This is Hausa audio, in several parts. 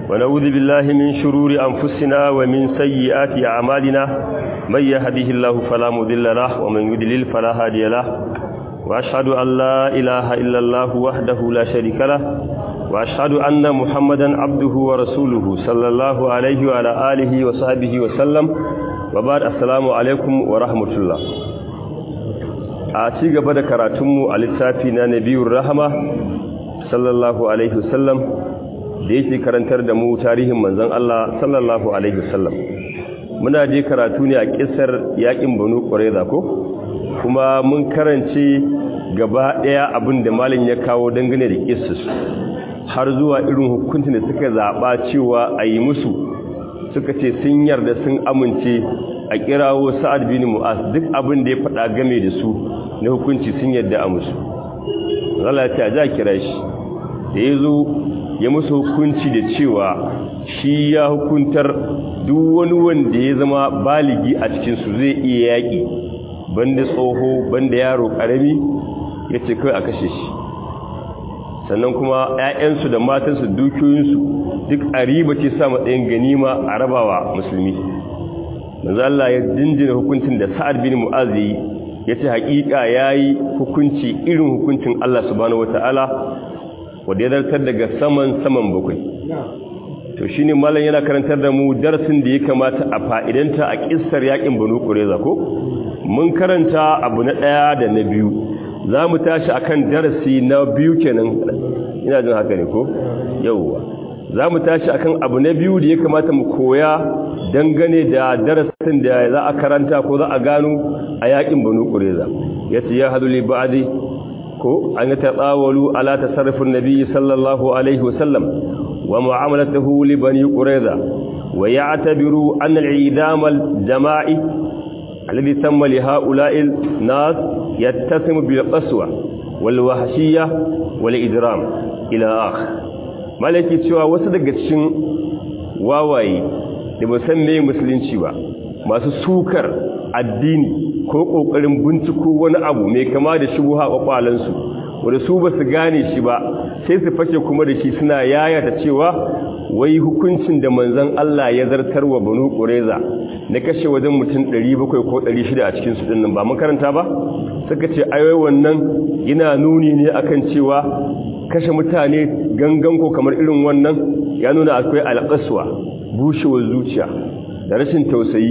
ونعوذ بالله من شرور أنفسنا ومن سيئات أعمالنا من يهده الله فلا مضل له ومن يضلل فلا هادي له وأشهد أن لا إله إلا الله وحده لا شريك له وأشهد أن محمدا عبده ورسوله صلى الله عليه وعلى آله وصحبه وسلم وبعد السلام عليكم ورحمة الله a ci gaba da karatunmu a littafi na nabiyur rahama sallallahu alaihi wasallam da yake karantar da mu tarihin manzon Allah sallallahu alaihi wasallam muna je karatu ne a kissar yakin banu qurayza ko kuma mun karance gaba daya abin da malin ya kawo dangane da kissas har zuwa irin hukuncin da suka zaba cewa a yi musu suka ce sun yarda sun amince a kirawo sa'ad bin mu'az duk abin da ya faɗa game da su na hukunci sun yarda a musu Allah ta ja kira shi da ya zo ya musu hukunci da cewa shi ya hukuntar duk wani wanda ya zama baligi a cikinsu zai iya yaƙi banda tsoho banda yaro ƙarami ya ce kawai a kashe shi sannan kuma 'ya'yansu da matansu dukiyoyinsu duk a riba ce sa matsayin ganima a rabawa musulmi manzo Allah ya jinjina hukuncin da Sa'ad bin Mu'az yi yace haƙiƙa yayi hukunci irin hukuncin Allah subhanahu wataala wanda ya zartar daga saman saman bakwai to shine mallan yana karantar da mu darasin da ya kamata a fa'idanta a kissar yakin Banu Qurayza ko mun karanta abu na daya da na biyu zamu tashi akan darasi na biyu kenan ina jin haka ne ko yauwa zamu tashi akan abu na biyu da ya kamata mu koya dangane da darasin da za a karanta ko za a gano a yakin banu qureza yace ya hadu li ba'di ko an tatawalu ala tasarrufin nabi sallallahu alaihi wasallam wa mu'amalatuhu li bani qureza wa ya'tabiru an al-i'dam al-jama'i alladhi tamma li ha'ula'i nas yattasimu bil qaswa wal wahshiyya wal idram ila akhir malaki cewa wasu daga cikin wawaye da ba san me musulunci ba masu sukar addini ko kokarin binciko wani abu mai kama da shubuha kwakwalan su wanda su ba su gane shi ba sai su fake kuma da shi suna yayata cewa wai hukuncin da manzon Allah ya zartar wa Banu Qurayza na kashe wajen mutum 700 ko 600 a cikin su dinnan ba makaranta ba suka ce ayoyi wannan yana nuni ne akan cewa kashe mutane gangan ko kamar irin wannan ya nuna akwai alƙaswa bushewar zuciya da rashin tausayi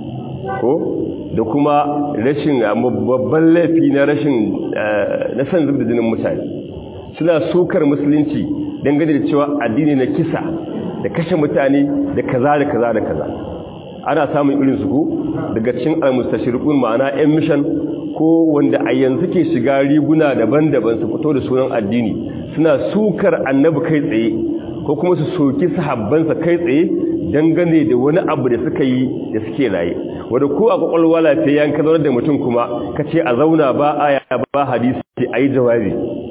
ko da kuma rashin babban laifi na rashin na san zubda jinin mutane suna sukar musulunci dangane da cewa addini na kisa da kashe mutane da kaza da kaza da kaza ana samun irin su ko daga cikin almustashriqun ma'ana yan mission ko wanda a yanzu ke shiga riguna daban-daban su fito da sunan addini suna sukar annabi kai tsaye ko kuma su soki sahabbansa kai tsaye dangane da wani abu da suka yi da suke raye wanda ko a kwakwalwa lafiya ka zaunar da mutum kuma ka ce a zauna ba aya ba hadisi a yi jawabi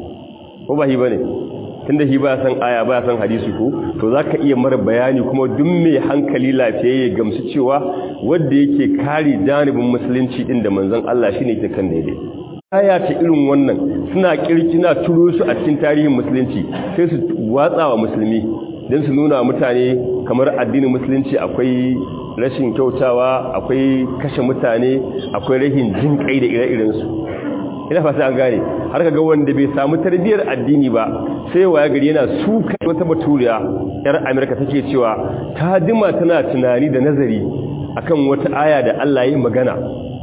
ko ba hi ba ne tun da hi ba san aya ba san hadisi ko to za ka iya mara bayani kuma duk mai hankali lafiya ya gamsu cewa wadda yake kare janibin musulunci din da manzon Allah shine ke kan daidai aya ta irin wannan suna kirkina turo su a cikin tarihin musulunci sai su watsa wa musulmi don su nuna mutane kamar addinin musulunci akwai rashin kyautawa akwai kashe mutane akwai rahin jin kai da ire-irensu ina fata an gane har ga wanda bai samu tarbiyyar addini ba sai waya gari yana suka wata baturiya yar amerika take cewa ta dima tana tunani da nazari akan wata aya da Allah ya magana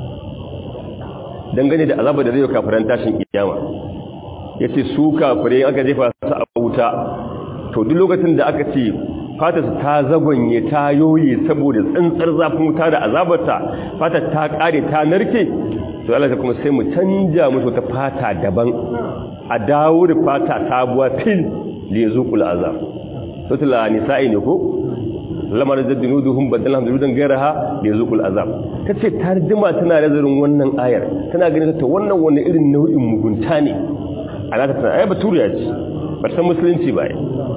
dangane da azabar da zai kafiran tashin kiyama yace su kafirai aka jefa su a wuta to duk lokacin da aka ce fatar ta zagonye ta yoye saboda tsantsar zafin wuta da azabarta fatar ta kare ta narke to Allah ta kuma sai mu canja musu ta fata daban a dawo da fata sabuwa fil li yazuqul azab sutula nisa'i ne ko lamar da dinuduhum badalhum dinudan gairaha li yazuqul azab tace ta jima tana nazarin wannan ayar tana ganin ta wannan wani irin nau'in mugunta ne alaka tana ai baturiya ce ba san musulunci ba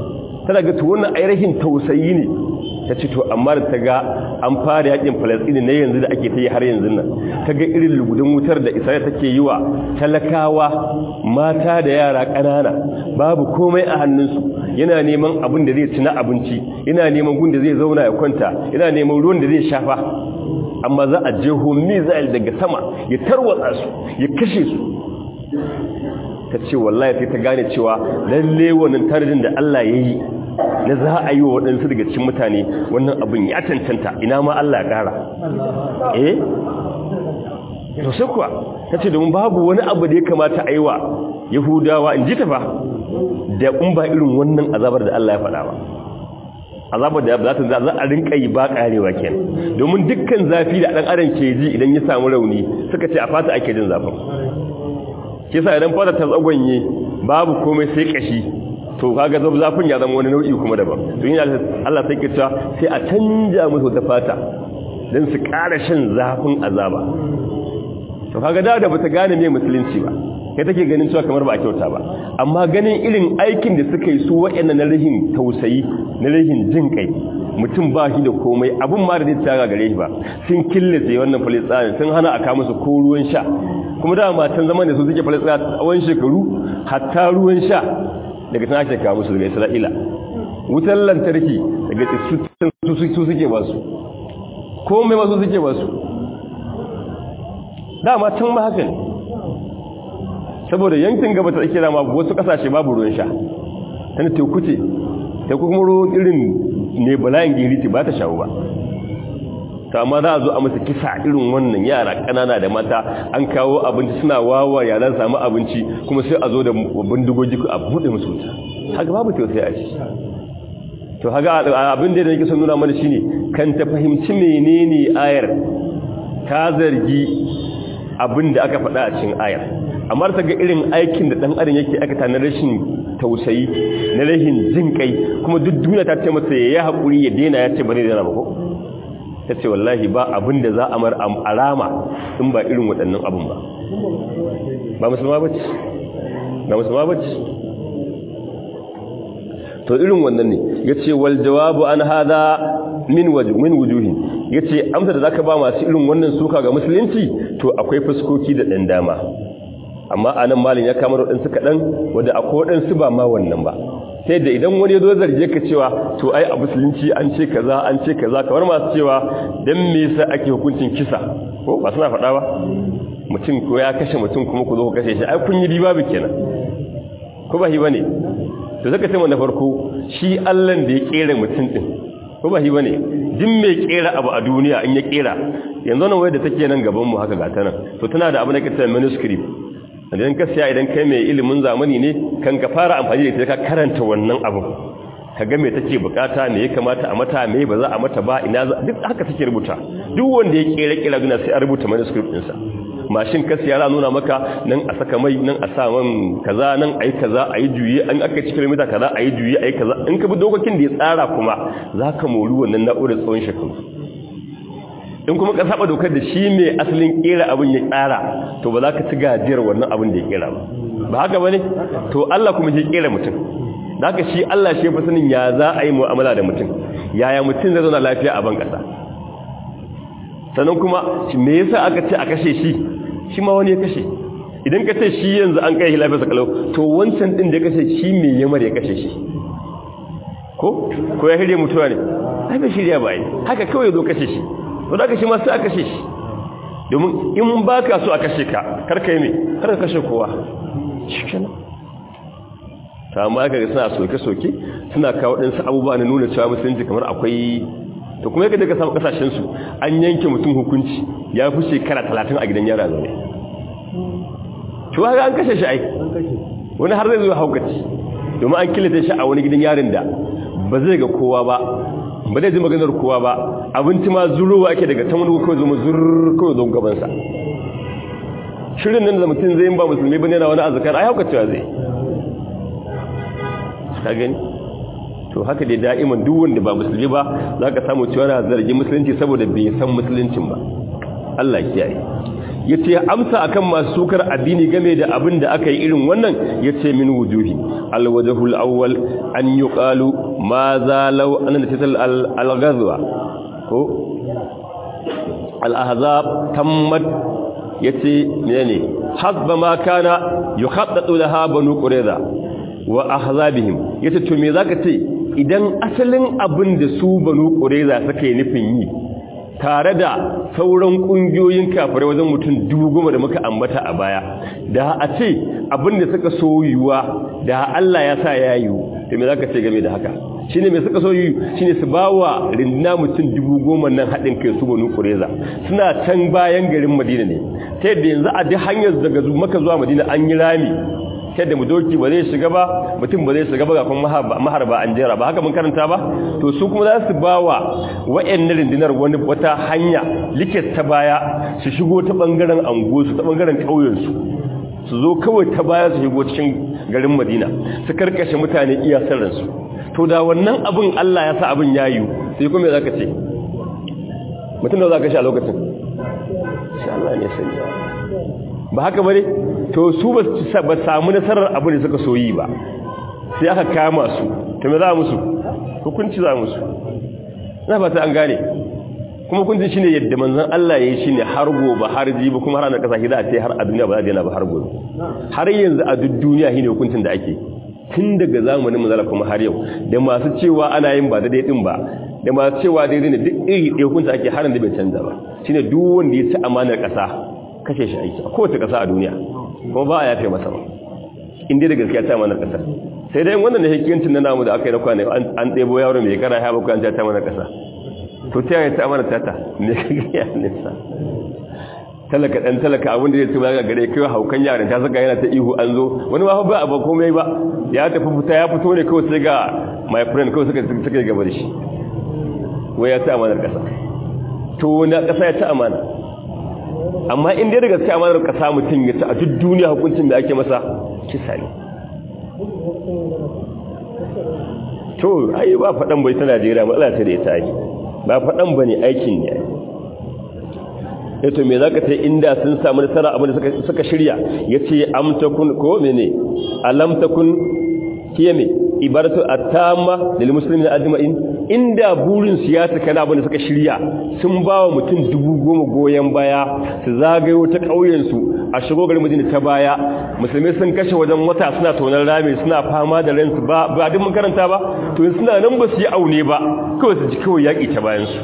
tana ga to wannan ainihin tausayi ne ta ce to amma da ta ga an fara yakin falastini na yanzu da ake ta yi har yanzu nan ta ga irin lugudun wutar da isra'ila take yi wa talakawa mata da yara ƙanana babu komai a hannunsu yana neman abin da zai ci na abinci yana neman gun da zai zauna ya kwanta yana neman ruwan da zai shafa amma za a jeho mizal daga sama ya tarwatsa su ya kashe su ta ce wallahi sai ta gane cewa lalle wannan tarin da Allah ya yi na za a yi wa waɗansu daga cikin mutane wannan abin ya cancanta ina ma Allah ya ƙara eh to sai kuwa ta ce domin babu wani abu da ya kamata a yi wa yahudawa in ji ta fa da in ba irin wannan azabar da Allah ya faɗa ba azabar da za ta za a rinka yi ba karewa kenan domin dukkan zafi da dan adam ke ji idan ya samu rauni suka ce a fata ake jin zafin kisa idan fata ta tsagonye babu komai sai kashi to kaga zab zafin ya zama wani nau'i kuma daban to yin Allah sai ke cewa sai a canja musu ta fata dan su ƙara shan zafin azaba to kaga da da bata gane me musulunci ba kai take ganin cewa kamar ba a kyauta ba amma ganin irin aikin da suka yi su waɗannan na rahin tausayi na rahin jin kai mutum ba shi da komai abun ma da zai tsaya gare shi ba sun killace wannan falisani sun hana a kawo musu ko ruwan sha kuma da matan zaman da su suke falisani tsawon shekaru hatta ruwan sha daga tana ake kawo musu daga isra'ila wutar lantarki daga su suke ba su komai masu suke ba su dama can ma haka ne saboda yankin gaba ta tsakira ma wasu kasashe babu ruwan sha tana teku ce teku kuma ruwan irin ne bala'in giriti ba ta shawo ba ta amma za a zo a masa kisa irin wannan yara ƙanana da mata an kawo abinci suna wawa yaran samu abinci kuma sai a zo da bindigogi a buɗe musu wuta haka babu tausayi a ci to haka abin da yake son nuna mana shine kan ta fahimci menene ayar ta zargi abin da aka faɗa a cikin ayar amma ta ga irin aikin da ɗan adam yake aikata na rashin tausayi na rashin jin kai kuma duk duniya ta ce masa ya haƙuri ya daina ya ce ba zai daina ba ko ta ce wallahi ba abin da za a mar alama in ba irin waɗannan abin ba ba musulma ba ce ba musulma ba ce to irin wannan ne ya ce wal jawabu an hada min wujuhin ya ce amsa da za ka ba masu irin wannan suka ga musulunci to akwai fuskoki da ɗan dama amma a nan malin ya kamar waɗansu kaɗan wadda akwai waɗansu ba ma wannan ba sai da idan wani ya zo zarge ka cewa to ai a musulunci an ce kaza an ce kaza kamar masu cewa dan me yasa ake hukuncin kisa ko ba suna faɗa ba mutum ko ya kashe mutum kuma ku zo ku kashe shi ai kun yi riba bi kenan ko ba hi bane to zaka ce na farko shi Allah da ya kera mutum din ko ba hi bane din mai kera abu a duniya in ya kera yanzu nan wai da take nan gaban mu haka gata nan to tana da abu da kace manuscript idan ka siya idan kai mai ilimin zamani ne kan ka fara amfani da ita ka karanta wannan abu ka ga me take bukata me ya kamata a mata me ba za a mata ba ina duk haka take rubuta duk wanda ya kera kira guna sai a rubuta manuscript ɗinsa mashin ka siya ra nuna maka nan a saka mai nan a sa man kaza nan ayi kaza ayi juye an aka ci kilomita kaza ayi juye ayi kaza in ka bi dokokin da ya tsara kuma zaka mori wannan na'urar tsawon shekaru in kuma ka saba dokar da shi mai asalin kera abin ya tsara to ba za ka ci gajiyar wannan abin da ya kera ba ba haka bane to Allah kuma shi kera mutum da haka shi Allah shi fa sanin ya za a yi mu'amala da mutum yaya mutum zai zauna lafiya a ban kasa sannan kuma me yasa aka ce a kashe shi shi ma wani ya kashe idan ka ce shi yanzu an kai lafiya sa kalau to wancan din da ya kashe shi me yamar ya kashe shi ko ko ya shirya mutuwa ne ai bai shirya ba ai haka kawai zo kashe shi to da kashe ma sai a kashe shi domin in ba ka so a kashe ka karka yi mai karka kashe kowa shikenan ta amma aka ga suna soke-soke suna kawo ɗansu abubuwa na nuna cewa musulunci kamar akwai to kuma yadda ka samu ƙasashensu an yanke mutum hukunci ya fi shekara talatin a gidan yara zaune cewa ga an kashe shi ai wani har zai zo haukaci domin an kilita shi a wani gidan yarin da ba zai ga kowa ba ba zai ji maganar kowa ba abinci ma zurowa ake daga ta wani kawai zama zurr kawai don gabansa shirin nan da mutum zai ba musulmi bane na wani azkar ai hauka cewa zai ka gani to haka dai da'iman duk wanda ba musulmi ba zaka samu cewa na zargi musulunci saboda bai san musuluncin ba Allah ya kiyaye yace amsa akan masu sukar addini game da abin da aka yi irin wannan yace min wujuhi alwajhul awwal an yuqalu ma za law an natijatul al-ghazwa ko al-ahzab tammat yace menene hasba ma kana yukhaddatu laha banu qurayza wa ahzabihim yace to me zaka ce idan asalin abin da su banu qurayza suka yi nufin yi tare da sauran kungiyoyin kafirai wajen mutum dubu goma da muka ambata a baya da a ce abin da suka so yiwuwa da Allah ya sa ya yiwu to me zaka ce game da haka shine me suka so yi shine su bawa rindina mutum dubu goma nan haɗin kai su banu qurayza suna can bayan garin madina ne ta yadda yanzu a duk hanyar daga maka zuwa madina an yi rami ta yadda doki ba zai shiga ba mutum ba zai shiga ba ga kuma maharba an jera ba haka mun karanta ba to su kuma za su ba wa wa'annan rindinar wani wata hanya likit ta baya su shigo ta bangaren angosu ta bangaren ƙauyensu su zo kawai ta baya su shigo cikin garin madina su karkashe mutane iya sarransu to da wannan abin allah ya sa abin ya yiwu sai kuma za ka ce mutum da za ka sha lokacin shi allah ne sanya ba haka bane to su ba samu nasarar abu da suka soyi ba sai aka kama su to me za musu hukunci za musu na ba ta an gane kuma hukuncin shine yadda manzon Allah yayi shine har gobe har jibi kuma har na kasa hida ce har a duniya ba za ta yana ba har gobe har yanzu a duk duniya shine hukuncin da ake tun daga zamanin manzala kuma har yau da masu cewa ana yin ba daidai din ba da masu cewa daidai ne duk iri ɗaya hukunci ake har da bai canza ba shine duk wanda ya ci amanar ƙasa kashe shi aiki a kowace ƙasa a duniya kuma ba a yafe masa ba inda da gaskiya ta mana ƙasa sai dai wannan da hikiyancin na namu da aka yi na kwane an ɗebo yawon mai kara ya bakwai an ta mana ƙasa to ta yi ta mana tata ne ka gaya nisa talaka ɗan talaka abin da zai ci ga gare kai haukan yaran ta saka yana ta ihu an zo wani ma ba abu komai ba ya tafi fita ya fito ne kawai sai ga my friend kawai suka suka gaba da shi wai ya ta amanar ƙasa to na ƙasa ya ta amana amma in dai da gaske amanar kasa mutum ya ta a duk duniya hukuncin da ake masa kisa ne to ai ba faɗan bai ta Najeriya matsala ce da ita yi ba faɗan ba ne aikin ne ya to me za ka ta inda sun samu nasara abin da suka shirya ya ce amtakun ko mene alamtakun kiye me ibaratu attama lil muslimin ajma'in inda burin su ya taka na abin da suka shirya sun ba wa mutum dubu goma goyon baya su zagayo ta ƙauyensu a shigo garin madina ta baya musulmi sun kashe wajen wata suna tonar rami suna fama da ransu ba ba duk makaranta ba to suna nan ba su yi aune ba kawai su ji kawai yaƙi ta bayansu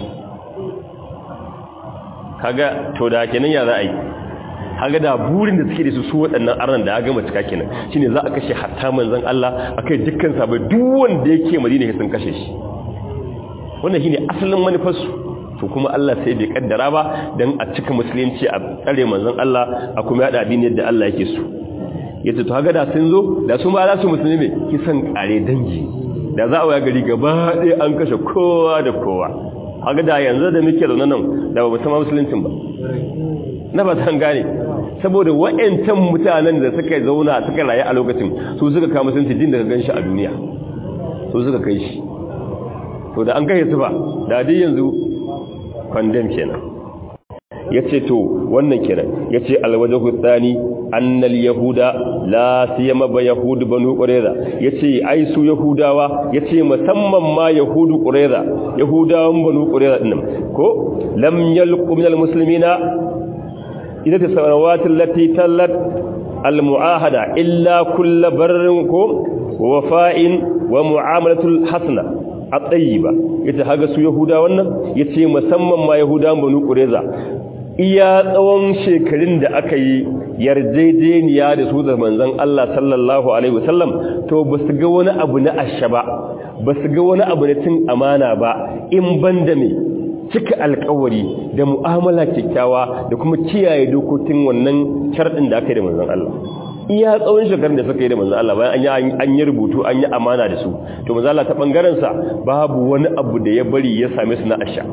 kaga to da kenan ya za a yi kaga da burin da suke da su su waɗannan arnan da ya gama cika kenan shine za a kashe hatta manzon Allah akai dukkan sabai duk wanda yake madina sun kashe shi wannan shine asalin manufarsu to kuma Allah sai bai kaddara ba dan a cika musulunci a tsare manzon Allah a kuma yada addini yadda Allah yake so yace to kaga da sun zo da su ma za su musulmi ne kisan kare dangi da za a waya gari gaba ɗaya an kashe kowa da kowa kaga da yanzu da muke zaune nan da ba mu san musuluncin ba na ba san gane saboda wa'ancan mutanen da suka zauna suka rayu a lokacin su suka kama musulunci din daga ganshi a duniya su suka kai shi to da an kai su ba da dai yanzu condemn kenan yace to wannan kenan yace alwajhu thani annal yahuda la siyama ba yahud banu qurayza yace ai su yahudawa yace musamman ma yahudu qurayza yahudawan banu qurayza dinnan ko lam yalqu minal muslimina idza tasawat allati tallat almuahada illa kull barrin ko wafa'in wa muamalatul hasana at-tayyiba yace haga su yahuda wannan yace musamman ma yahudawan banu qurayza iya tsawon shekarun da aka yi yarjejeniya da su da manzon Allah sallallahu alaihi wasallam to basu ga wani abu na asha ba basu ga wani abu na cin amana ba in banda me cika alkawari da mu'amala kyakkyawa da kuma kiyaye dokokin wannan sharɗin da aka yi da manzon Allah iya tsawon shekarun da suka yi da manzon Allah bayan an yi rubutu an yi amana da su to manzon Allah ta bangaren sa babu wani abu da ya bari ya same su na asha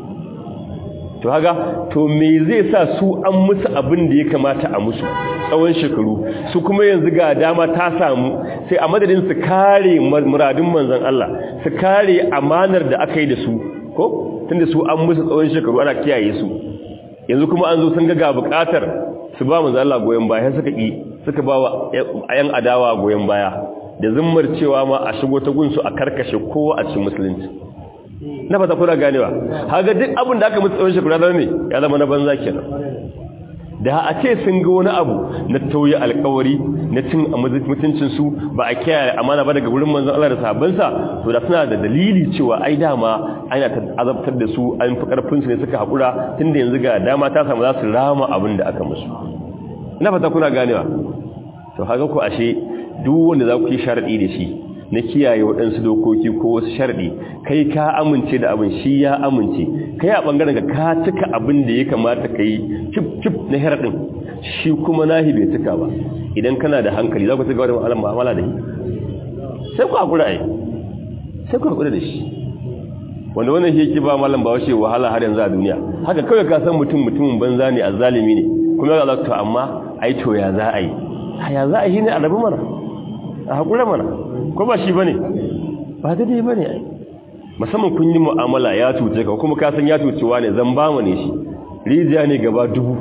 to haga to me zai sa su an musu abin da ya kamata a musu tsawon shekaru su kuma yanzu ga dama ta samu sai a madadin su kare muradun manzon Allah su kare amanar da aka yi da su ko tunda su an musu tsawon shekaru ana kiyaye su yanzu kuma an zo sun ga bukatar su ba manzon Allah goyen baya suka ki suka ba wa ayan adawa goyen baya da zimmar cewa ma a shigo ta gunsu a karkashe kowa a cikin musulunci na fata kuna ganewa haga duk abin da aka musu tsawon shekara da ne ya zama na banza kenan da a ce sun ga wani abu na tauye alkawari na cin mutuncin su ba a kiyaye amana ba daga wurin manzon Allah da sahabbansa to da suna da dalili cewa ai dama ana azabtar da su an fi karfin su ne suka hakura tunda yanzu ga dama ta samu za su rama abin da aka musu ina fata kuna ganewa to haka ku ashe duk wanda za ku yi sharadi da shi na kiyaye waɗansu dokoki ko wasu sharɗi kai ka amince da abin shi ya amince kai a ɓangaren ka cika abin da ya kamata ka yi cip-cip na heraɗin shi kuma nahi bai cika ba idan kana da hankali za ku cika wadda ma'alar ma'amala da shi sai ku haƙura ai sai ku haƙura da shi wanda wannan shi yake ba malam ba washe wahala har yanzu a duniya haka kawai ka san mutum mutumin banza ne a zalimi ne kuma ya zaka amma ai to ya za a yi ya za a yi ne a rabu mana a haƙura mana ko ba shi ba ne ba daidai ba ne musamman kun yi mu'amala ya cuce ka kuma kasan ya cucewa ne zan ba ne shi rijiya ne gaba dubu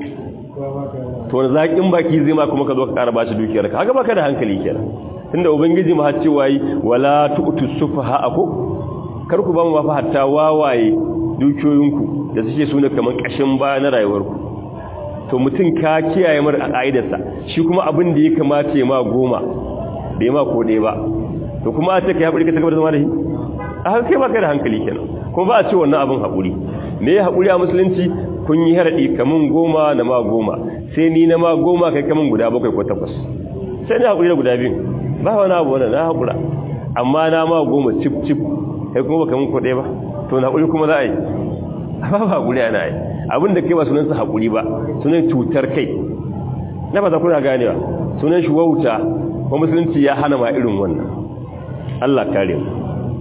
to wani zaƙin baki zai ma kuma ka zo ka ƙara ba shi dukiyar ka haka baka da hankali kenan tunda ubangiji ma har cewa yi wala tu'tu sufaha ako kar ku ba mu mafa hatta wawaye dukiyoyinku da suke suna kamar ƙashin baya na rayuwarku to mutum ka kiyaye mar a ƙa'idarsa shi kuma abin da ya kamata ya ma goma bai ma ko ɗaya ba to kuma a ce ka haƙuri ka ta gaba da zama da shi a haka kai ba kai da hankali kenan kuma ba a ce wannan abin haƙuri me ya haƙuri a musulunci kun yi haraɗi kamun goma na ma goma sai ni na ma goma kai kamun guda bakwai ko takwas sai ni haƙuri da guda biyu ba wani abu wani na haƙura amma na ma goma cip cip kai kuma ba kamun ko ɗaya ba to na haƙuri kuma za a yi ba ba haƙuri ana yi abin da kai ba sunansa haƙuri ba sunan cutar kai na ba za kuna ganewa sunan shi wauta ko musulunci ya hana ma irin wannan Allah kare mu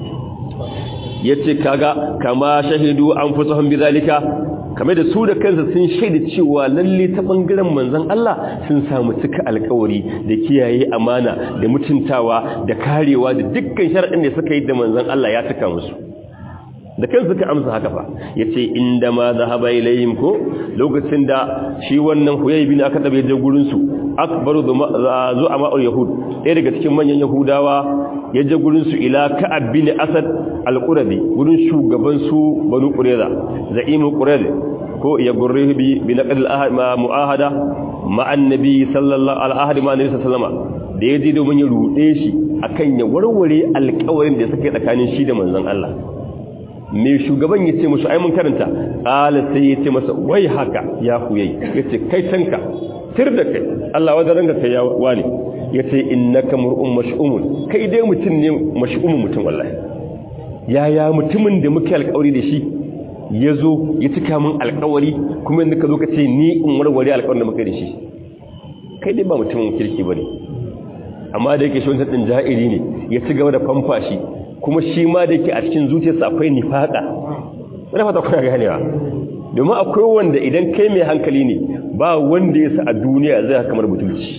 yace kaga kama shahidu anfusuhum bizalika kame da su da kansu sun shaida cewa lalle ta bangaren manzon Allah sun samu cika alkawari da kiyaye amana da mutuntawa da karewa da dukkan sharadin da suka yi da manzon Allah ya cika musu da kan suka amsa haka fa yace inda ma zahaba ilayhim ko lokacin da shi wannan huyay bin aka dabe je gurin su akbaru zu'ama al-yahud ɗaya daga cikin manyan yahudawa ya je gurin su ila ka'ab bin asad al-qurabi gurin shugaban su banu qurayza za'imu qurayza ko ya gurrihi bi bi naqd al-mu'ahada ma annabi sallallahu alaihi wa alihi wasallama da yaje domin ya rude shi akan ya warware alƙawarin da suka yi tsakanin shi da manzon Allah me shugaban ya ce musu ai mun karanta qala sai ya ce masa wai haka ya huyai yace kai tanka tir da kai Allah wajen ranka kai ya wani yace innaka mur'un mash'umun kai dai mutum ne mash'umun mutum wallahi yaya mutumin da muke alƙawari da shi yazo ya cika min alƙawari kuma inda ka zo ka ce ni in warware alƙawarin da muke da shi kai dai ba mutumin kirki bane amma da yake shi wancan din ja'iri ne ya ci gaba da famfashi kuma shi ma da yake a cikin zuciyarsa akwai nifaka ina fata kuna ganewa domin akwai wanda idan kai mai hankali ne ba wanda ya sa a duniya zai kamar butulci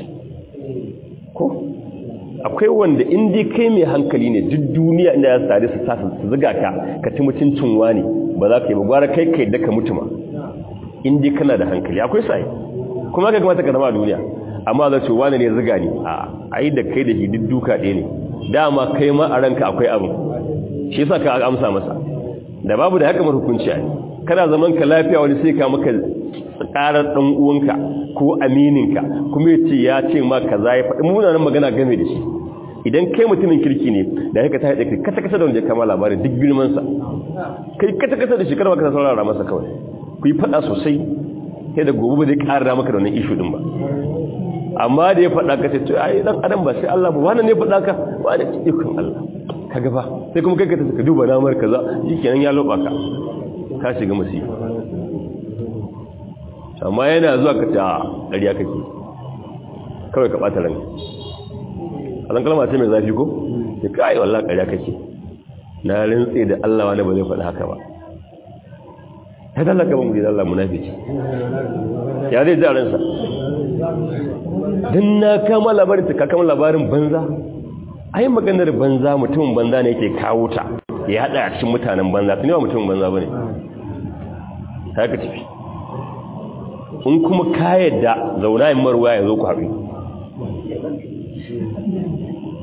ko akwai wanda in dai kai mai hankali ne duk duniya inda ya sare su sasa su zuga ka ka ci mutuncin wani ba za ka yi ba gwara kai kai da ka mutuma in dai kana da hankali akwai sai kuma ka kamata ka zama a duniya amma za ce wani ne zuga ni a ai da kai da shi duk duka ɗaya ne dama kai ma a ranka akwai abu shi yasa ka amsa masa da babu da haka mar hukunci ai kana zaman ka lafiya wani sai ka maka karar dan uwanka ko amininka kuma yace ya ce ma kaza ya faɗi munanan magana game da shi idan kai mutumin kirki ne da haka ta haɗe kai kasa kasa da wanda ya kama labarin duk girman sa kai kasa kasa da shi kada ka saurara masa kawai ku yi faɗa sosai sai da gobe ba zai ƙara maka da wannan ishu din ba amma da ya faɗa ka ce to ai dan adam ba sai Allah ba wannan ne faɗa ka ba da ikon Allah ka gaba sai kuma kai ka tafi ka duba namar kaza shikenan ya loba ka ka shiga musiba amma yana zuwa ka ta ƙarya kake kawai ka ɓata ranka alan kalma ce mai zafi ko ya kai wallah ƙarya kake na rintse da Allah wani ba zai faɗi haka ba ta dallaka ban da Allah munafiki ya zai ji a ransa don na kama labarin ta kama labarin banza ai maganar banza mutumin banza ne yake kawo ta ya haɗa a cikin mutanen banza tuni ba mutumin banza ba ne ta ka tafi in kuma ka yadda zauna yin marwa ya zo ku haɗu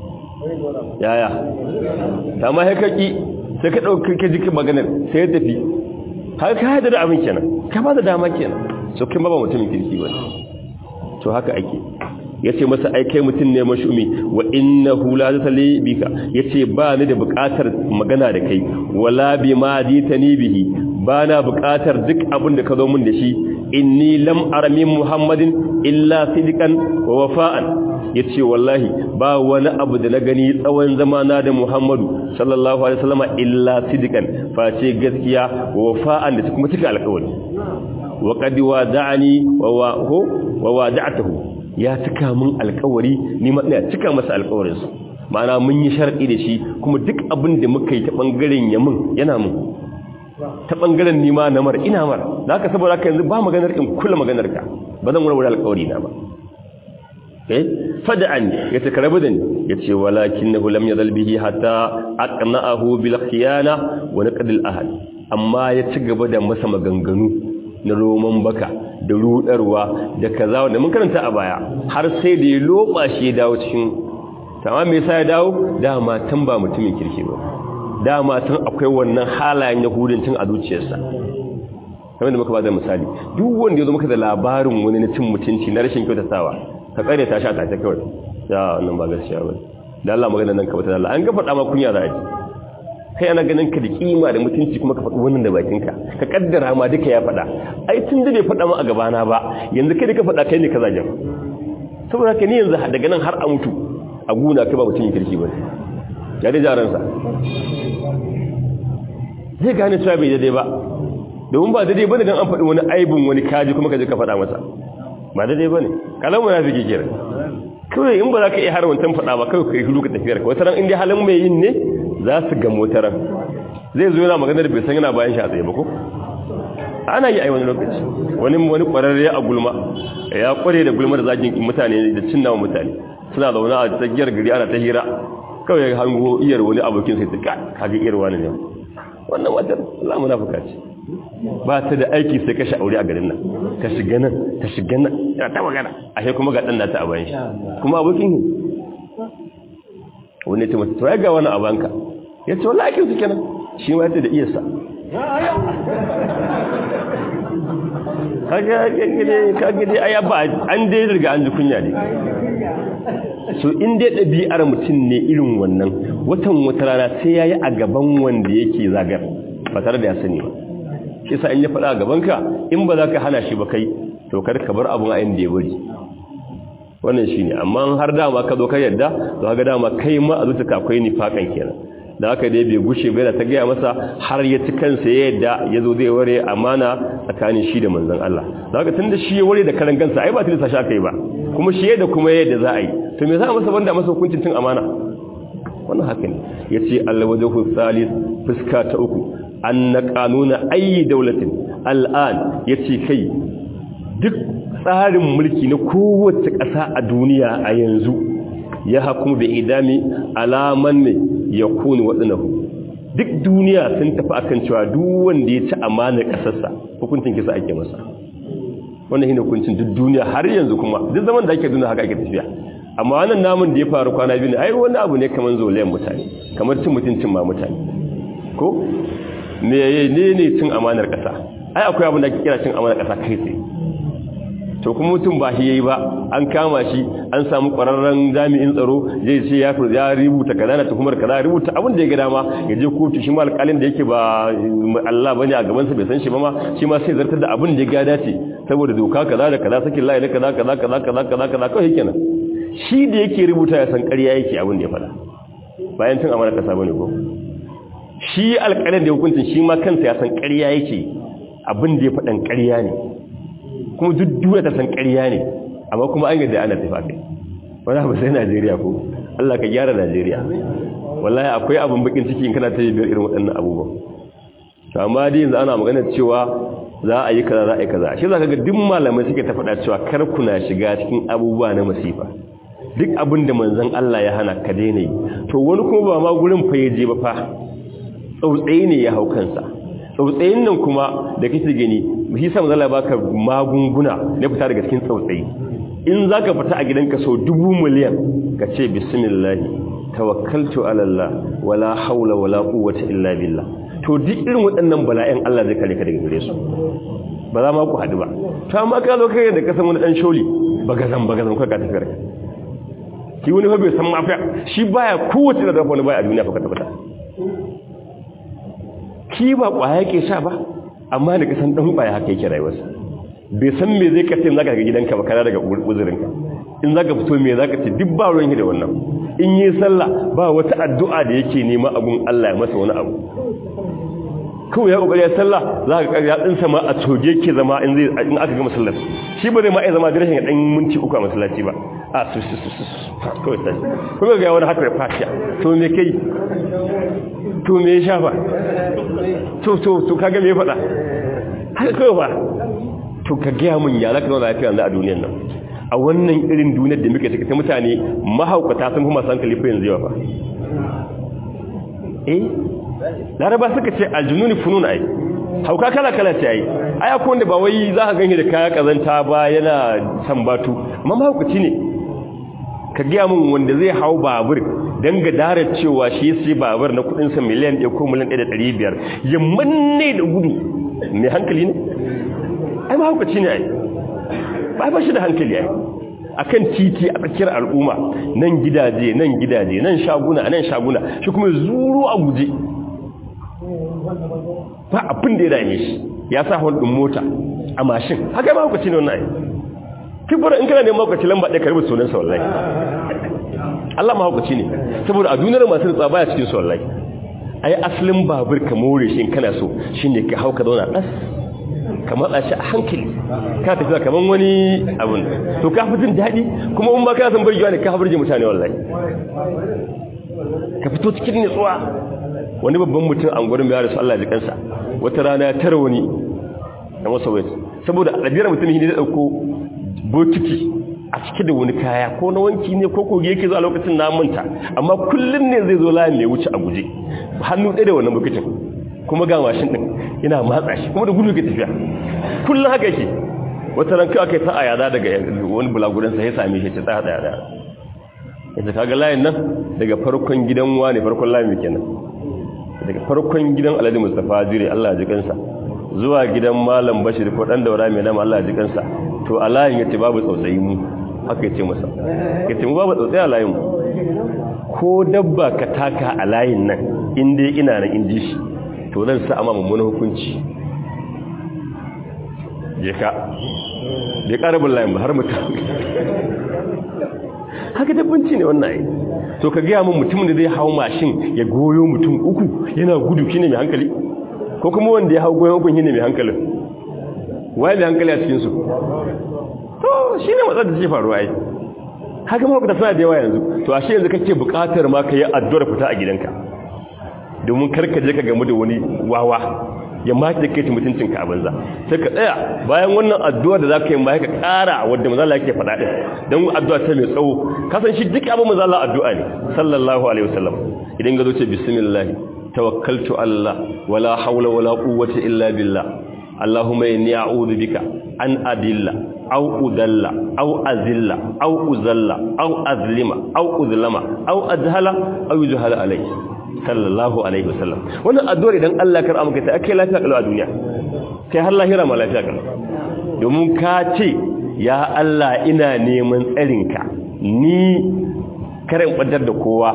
yaya ta ma haikaki sai ka ɗauki ka jikin maganar sai ya tafi har ka haɗa da abin kenan ka ba da dama kenan so kin ba ba mutumin kirki ba to haka ake ya ce masa aikai mutum ne mashumi wa inna hula zata bika ya ce ba ni da bukatar magana da kai wala bi ma dita ni bihi ba na bukatar duk abin da ka zo min da shi inni lam aramin muhammadin illa sidikan wa wafa'an ya ce wallahi ba wani abu da na gani tsawon zamana da muhammadu sallallahu alaihi wasallama illa sidikan face gaskiya wa wafa'an da kuma cika alkawari wa qad wada'ani wa wada'atuhu ya cika min alkawari ni ma ina cika masa alkawarin sa ma'ana mun yi sharadi da shi kuma duk abin da muka yi ta bangaren yamin yana mun ta bangaren ni ma namar ina mar da haka saboda haka yanzu ba maganar in kula maganar ka ba zan wani alkawari na ba eh fad'an yace karabu da ni yace walakinahu lam yazal bihi hatta aqna'ahu bil khiyana wa naqd al ahad amma ya ci gaba da masa maganganu na roman baka da rudarwa da kaza wanda mun karanta a baya har sai da ya loba shi ya dawo cikin tamam me yasa ya dawo dama tun ba mutumin kirki ba dama tun akwai wannan halayen yahudancin a zuciyarsa kamar da muka ba da misali duk wanda ya zo maka da labarin wani na cin mutunci na rashin kyautatawa ka tsare ta sha ta ta kawai ya wannan ba gaskiya ba da Allah magana nan ka bata Allah an ga faɗa ma kunya za a ji kai ana ganin ka da kima da mutunci kuma ka faɗi wannan da bakinka ka kaddara ma duka ya faɗa ai tun da bai faɗa ma a gabana ba yanzu kai da ka faɗa kai ne ka zagen saboda ka ni yanzu daga nan har a mutu a guna kai ba mutum kirki ba ya da jaransa zai gane cewa bai daidai ba domin ba daidai ba ne don an faɗi wani aibin wani kaji kuma ka je ka faɗa masa ba daidai ba ne kalamu na fi kira kawai in ba za ka iya har wancan faɗa ba kawai ka yi ka tafiyar ka wata ran inda halin mai yin ne za su ga motaran zai zo yana maganar bai san yana bayan shi a tsaye ba ko ana yi a wani lokaci wani wani kwararre a gulma ya kware da gulma da zagin mutane da cinnawa mutane suna zaune a tsakiyar gari ana ta hira kawai hango iyar wani abokin sai ta kaga iyar wani ne wannan wajen Allah munafika ce ba ta da aiki sai kashe aure a garin nan ka shiga nan ta shiga nan yana ta magana ashe kuma ga dan nata a bayan shi kuma abokin ne wani ce mata to ya ga wani abanka ya ce wallahi kin su kenan shi ma yace da iyarsa kaga gide kaga dai aya ba an dai riga an ji kunya ne so in dai ɗabi'ar mutum ne irin wannan watan wata rana sai ya yi a gaban wanda yake zagar ba tare da ya sani ba shi sa in ya faɗa a gabanka in ba za ka hana shi ba kai to kar ka bar abin a inda ya bari wannan shi ne amma har dama ka zo ka yadda to haka dama kai ma a zuciya akwai nifakan kenan da haka dai bai gushe bai da ta gaya masa har ya ci kansa ya yadda ya zo zai ware amana tsakanin shi da manzon Allah da haka tun da shi ya ware da karan kansa ai ba tilasta shi aka yi ba kuma shi yadda kuma yadda za a yi to me za a masa banda masa hukuncin tun amana wannan haka ne ya ce alwajahu salis fuska ta uku an na kanuna ayi daulatin al'an ya ce kai duk tsarin mulki na kowace ƙasa a duniya a yanzu ya hakumu da idami alaman ne ya kuni waɗanahu duk duniya sun tafi akan cewa duk wanda ya ci amanar ƙasarsa hukuncin kisa ake masa wannan shi ne hukuncin duk duniya har yanzu kuma duk zaman da ake duniya haka ake tafiya amma wannan namun da ya faru kwana biyu ne ai wani abu ne kamar zolayen mutane kamar cin mutuncin ma mutane ko me ne ne cin amanar ƙasa ai akwai abin da ake kira cin amanar ƙasa kai tsaye to kuma mutum ba shi yayi ba an kama shi an samu ƙwararren jami'in tsaro zai ce ya fi ya rubuta kaza na tuhumar kaza rubuta abin da ya ga dama ya je kotu shi ma alƙalin da yake ba Allah bane a gaban sa bai san shi ba ma shi ma sai zartar da abin da ya ga dace saboda doka kaza da kaza sakin layi kaza kaza kaza kaza kaza kaza kawai kenan shi da yake rubuta ya san ƙarya yake abin da ya faɗa bayan tun amana kasa bane ko shi alƙalin da hukuncin shi ma kansa ya san ƙarya yake abin da ya faɗan ƙarya ne kuma duk duniya ta san ƙarya ne amma kuma an yadda ana tafi kai wani abu sai Najeriya ko Allah ka gyara Najeriya wallahi akwai abin bakin ciki in kana ta biyar irin waɗannan abubuwan to amma dai yanzu ana magana cewa za a yi kaza za a yi kaza shi zaka ga duk malamai suke ta faɗa cewa kar kuna shiga cikin abubuwa na masifa duk abin da manzon Allah ya hana ka daina yi to wani kuma ba ma gurin fa je ba fa tsautsayi ne ya hau kansa tsautsayin nan kuma da kake gani shi sa manzon Allah baka magunguna na fita daga cikin tsautsayi in zaka fita a gidanka sau dubu miliyan ka ce bismillah tawakkaltu ala Allah wala haula wala quwwata illa billah to duk irin waɗannan bala'in Allah zai kare ka daga gare su ba za ma ku haɗu ba to amma ka zo kai da ka san wani dan sholi bagazan bagazan ka ka tafi ka ki wani fa bai san mafiya shi baya kowace da wani baya a duniya fa ka tabbata ki ba kwaya yake sha ba amma da ka san dan kwaya haka yake rayuwarsa bai san me zai kace in zaka ga gidanka ba kana daga uzurinka in zaka fito me zaka ce duk ba ruwan da wannan in yi sallah ba wata addu'a da yake nema abun Allah ya masa wani abu kawai ya kokari ya sallah za ka ya dinsa ma a toge ke zama in zai in aka ga masallar shi ba zai ma iya zama da rashin dan minti uku a masallaci ba a su su su su kawai sai kuma ga wani haka fashiya to me kai to me ya shafa to to to kaga me ya faɗa haka kawai ba to ka gaya mun ya zaka zauna lafiya yanzu a duniyar nan a wannan irin duniyar da muke ciki ta mutane mahaukata sun kuma san kalifa yanzu yawa fa eh laraba suka ce aljununi funun ai hauka kala kala ce ai ai akwai wanda ba wai za ka ganye da kaya kazanta ba yana san batu amma mahaukaci ne ka gaya mun wanda zai hau babur dan ga darar cewa shi sai babur na kudin sa miliyan 1 ko miliyan 1.500 ya manne da gudu mai hankali ne ai mahaukaci ne ai ba ba shi da hankali ai akan titi a tsakiyar al'umma nan gidaje nan gidaje nan shaguna nan shaguna shi kuma zuru a guje ba abin da ya dame shi ya sa hon din mota a mashin haka mahaukaci ne wannan ai kibura in kana neman mahaukaci lamba ɗaya karbi sunan sa wallahi Allah mahaukaci ne saboda a duniyar masu tsaba ya cikin su wallahi ai asalin babur ka more shi in kana so shine ka hauka zauna das ka matsa shi a hankali ka tafiya kaman wani abun to ka fi jin daɗi kuma in ba ka san burgewa ne ka fi burge mutane wallahi ka fito cikin nutsuwa wani babban mutum an gurin bayar da su Allah jikansa wata rana ya tara wani na masa wai saboda ɗabi'ar mutum ne da ɗauko bokiti a cike da wani kaya ko na wanki ne ko koge yake zuwa lokacin na manta amma kullum ne zai zo layin mai wuce a guje hannu ɗaya da wannan bokitin kuma ga mashin ɗin yana matsa shi kuma da gudu ke tafiya kullum haka yake wata ranka aka yi ta a yada daga wani bulagudansa ya same shi ta tsaya tsaya tsaya yadda kaga layin nan daga farkon gidan wani farkon layin kenan daga farkon gidan alhaji mustapha jire allah ji kansa zuwa gidan malam bashir ko dan daura mai nama allah ji kansa to a layin yace babu tsautsayi mu haka yace masa yace mu babu tsautsayi a layin mu ko dabba ka taka a layin nan in dai ina nan in ji shi to zan sa amma mummunan hukunci je ka bai karabin layin ba har mutum haka dabbanci ne wannan ai to ka gaya min mutumin da zai hau mashin ya goyo mutum uku yana gudu shine mai hankali ko kuma wanda ya hau goyon uku shine mai hankalin waye mai hankali a cikin su to shine matsalar da ke faruwa ai haka ma da sana da yawa yanzu to ashe yanzu kake buƙatar ma ka yi addu'ar fita a gidanka domin karka je ka gamu da wani wawa ya maki da kai mutuncinka a banza sai ka tsaya bayan wannan addu'a da za ka yi ma ka ƙara wadda mazala yake faɗa ɗin don addu'a ta mai tsawo kasan shi duk abin mazala addu'a ne sallallahu alaihi wasallam idan ga zo ce bismillah tawakkaltu Allah wala haula wala quwwata illa billah Allahumma inni a'udhu bika an adilla aw udalla aw azilla aw uzalla aw azlima aw uzlama aw ajhala aw yujhala alayhi sallallahu alaihi wasallam wannan addu'ar idan Allah kar amka ta ake lafiya kalau a duniya kai har lahira ma lafiya kalau domin ka ce ya Allah ina neman tsarinka ni karin badar da kowa